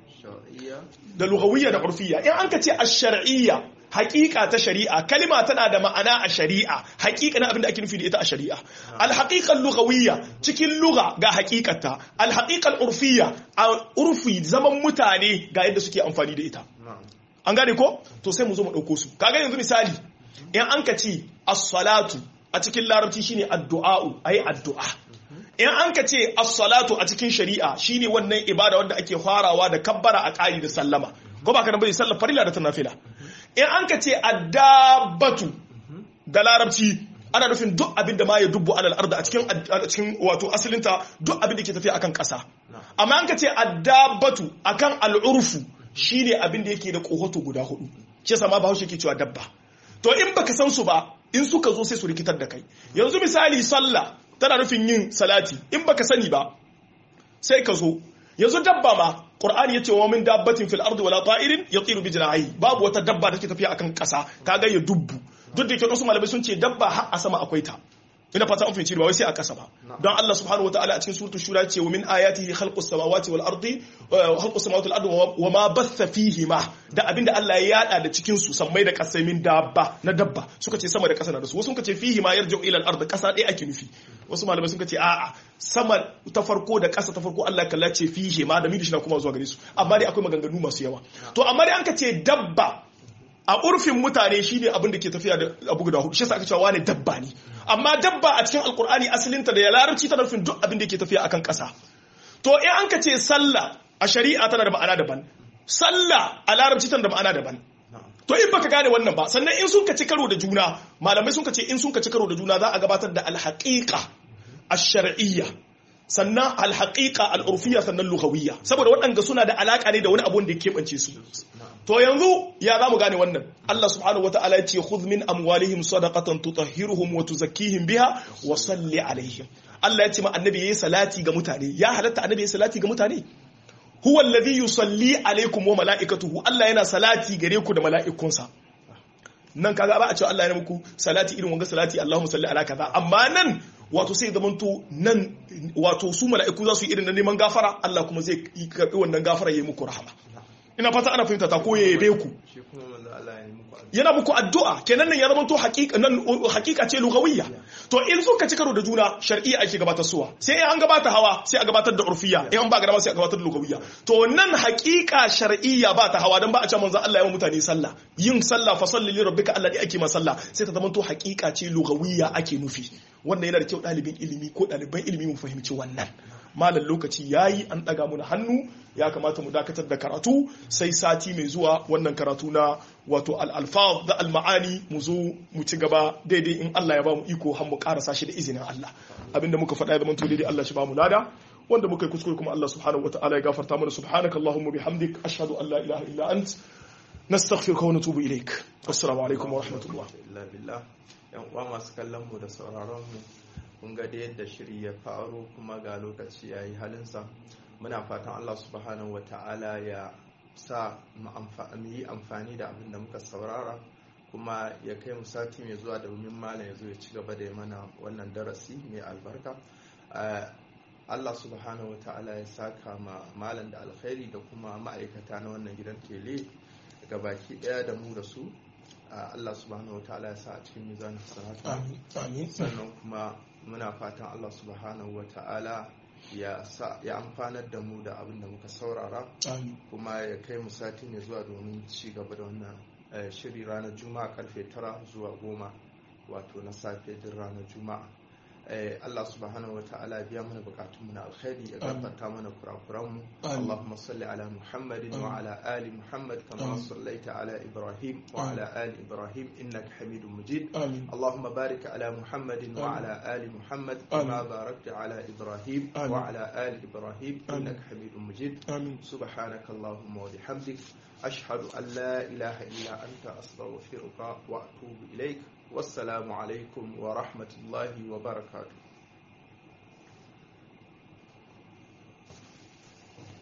da lughawiyya da urfiyya in an ka ce ash-shar'iyya haƙiƙa ta shari'a kalima tana da ma'ana a shari'a haƙiƙa na abin da ake nufi da ita a shari'a al-haqiqa lughawiyya cikin lugha ga haƙiƙata al-haqiqa urfiyya a urfi zaman mutane ga yadda suke amfani da ita an gane ko to sai mu zo mu dauko su kaga yanzu misali in an ka ce as-salatu a cikin larabci shine addu'a ayi addu'a in an ka ce as-salatu a cikin shari'a shine wannan ibada wanda ake farawa da kabbara a ƙari da sallama ko ba ka nan bane sallar farila da ta nafila in an ka ce addabatu da larabci ana nufin duk abin da ma ya dubbu alal arda a cikin a cikin wato asalinta duk abin da ke tafiya akan ƙasa amma an ka ce addabatu akan al'urfu shine abin da yake da kohoto guda hudu shi yasa ma bahaushe ke cewa dabba to in baka san su ba in suka zo sai su rikitar da kai yanzu misali sallah tana nufin yin salati in baka sani ba sai ka zo yanzu dabba ma qur'ani yace wa min dabbatin fil ardi wala ta'irin yatiru bi janahi babu wata dabba da take tafiya akan kasa kaga ya dubbu duk da yake wasu malamai sun ce dabba har a sama akwai ta ina fata an fahimci ba wai sai a kasa ba don Allah subhanahu wataala a cikin suratul shura ce wa min ayatihi khalqus samawati wal ardi khalqus samawati wal ardi wa ma batha fihi ma da abinda Allah ya yada da cikin su sammai da kasai min dabba na dabba suka ce sama da kasa na da su wasu suka ce fihi ma yarji'u ila al ardi kasa dai ake nufi wasu malamai suka ce a'a sama ta farko da kasa ta farko Allah kalla ce fihi ma da midi shi na kuma zuwa gare su amma dai akwai maganganu masu yawa to amma dai an ka ce dabba a urfin mutane shi ne abin da ke tafiya da abu guda hudu shi sa aka cewa wane dabba ne amma dabba a cikin alkur'ani asalinta da ya larabci tana nufin duk abin da ke tafiya akan ƙasa to in an ka ce sallah a shari'a tana da ma'ana daban sallah a larabci tana da ma'ana daban to in baka gane wannan ba sannan in sun ka ci karo da juna malamai sun ka ce in sun ka ci karo da juna za a gabatar da alhaqiqa ash-shar'iyya sannan alhaqiqa al-urfiyya sannan lughawiyya saboda waɗanda suna da alaka ne da wani abu da ya keɓance su to yanzu ya za mu gane wannan Allah subhanahu wata'ala ya ce khudh min amwalihim sadaqatan tutahhiruhum wa tuzakkihim biha wa salli alaihim Allah ya ce ma annabi yayi salati ga mutane ya halatta annabi yayi salati ga mutane huwa alladhi yusalli alaikum wa malaikatuhu Allah yana salati gare ku da mala'ikunsa nan kaga ba a cewa Allah ya muku salati irin wanga salati Allahumma salli ala kaza amma nan wato sai zamanto nan wato su mala'iku za su yi irin na neman gafara Allah kuma zai karbi wannan gafara yayi muku rahama ina fata ana fahimta ta ko ya yabe ku yana muku addu'a kenan nan ya zama to hakika nan hakika ce lugawiyya to in suka ci karo da juna shar'iyya ake gabatar suwa sai an gabata hawa sai a gabatar da urfiyya in an ba gaba sai a gabatar da lugawiyya to nan hakika shar'iyya ba ta hawa dan ba a ce manzo Allah ya mutane sallah yin sallah fa salli li rabbika Allah ake ma sallah sai ta zama to hakika ce lugawiyya ake nufi wannan yana da kyau ɗalibin ilimi ko ɗaliban ilimi mu fahimci wannan malam lokaci yayi an ɗaga mu hannu ya kamata mu dakatar da karatu sai sati mai zuwa wannan karatu na wato al-alfaz da al-ma'ani mu zo mu ci gaba daidai in Allah ya ba mu iko har mu karasa shi da izinin Allah abinda muka faɗa ya zama to daidai Allah shi ba mu lada wanda muka yi kuskure kuma Allah subhanahu wataala ya gafarta mana subhanaka allahumma bihamdik ashhadu an la ilaha illa ant nastaghfiruka wa natubu ilaik assalamu alaikum wa rahmatullah yan uwa masu kallon mu da sauraron mu kun ga da yadda shiri ya faru kuma ga lokaci ya yi halinsa muna fatan Allah subhanahu wata'ala ya sa mu yi amfani da abin da muka saurara kuma ya kai mu sati mai zuwa domin malam ya zo ya ci gaba da mana wannan darasi mai albarka Allah subhanahu wa ta'ala ya saka ma malam da alkhairi da kuma ma'aikata na wannan gidan tele ga baki daya da mu da su Allah subhanahu wa ta'ala ya sa a cikin mizanin sanata sannan kuma muna fatan Allah subhanahu wa ta'ala ya amfanar da mu da abin da muka saurara kuma ya kai mu sati mai zuwa domin ci gaba da wannan shiri ranar juma'a karfe tara zuwa goma wato na safe din ranar juma'a Allah subhanahu wata'ala biya mana bukatunmu na alkhairi ya gafarta mana kurakuranmu Allahumma salli ala Muhammadin wa ala ali Muhammad kama sallaita ala Ibrahim wa ala ali Ibrahim innaka Hamidum Majid Allahumma barik ala Muhammadin wa ala ali Muhammad kama barakta ala Ibrahim wa ala ali Ibrahim innaka Hamidum Majid subhanaka Allahumma wa bihamdik ashhadu an la ilaha illa anta astaghfiruka wa atubu ilaik والسلام عليكم ورحمة الله وبركاته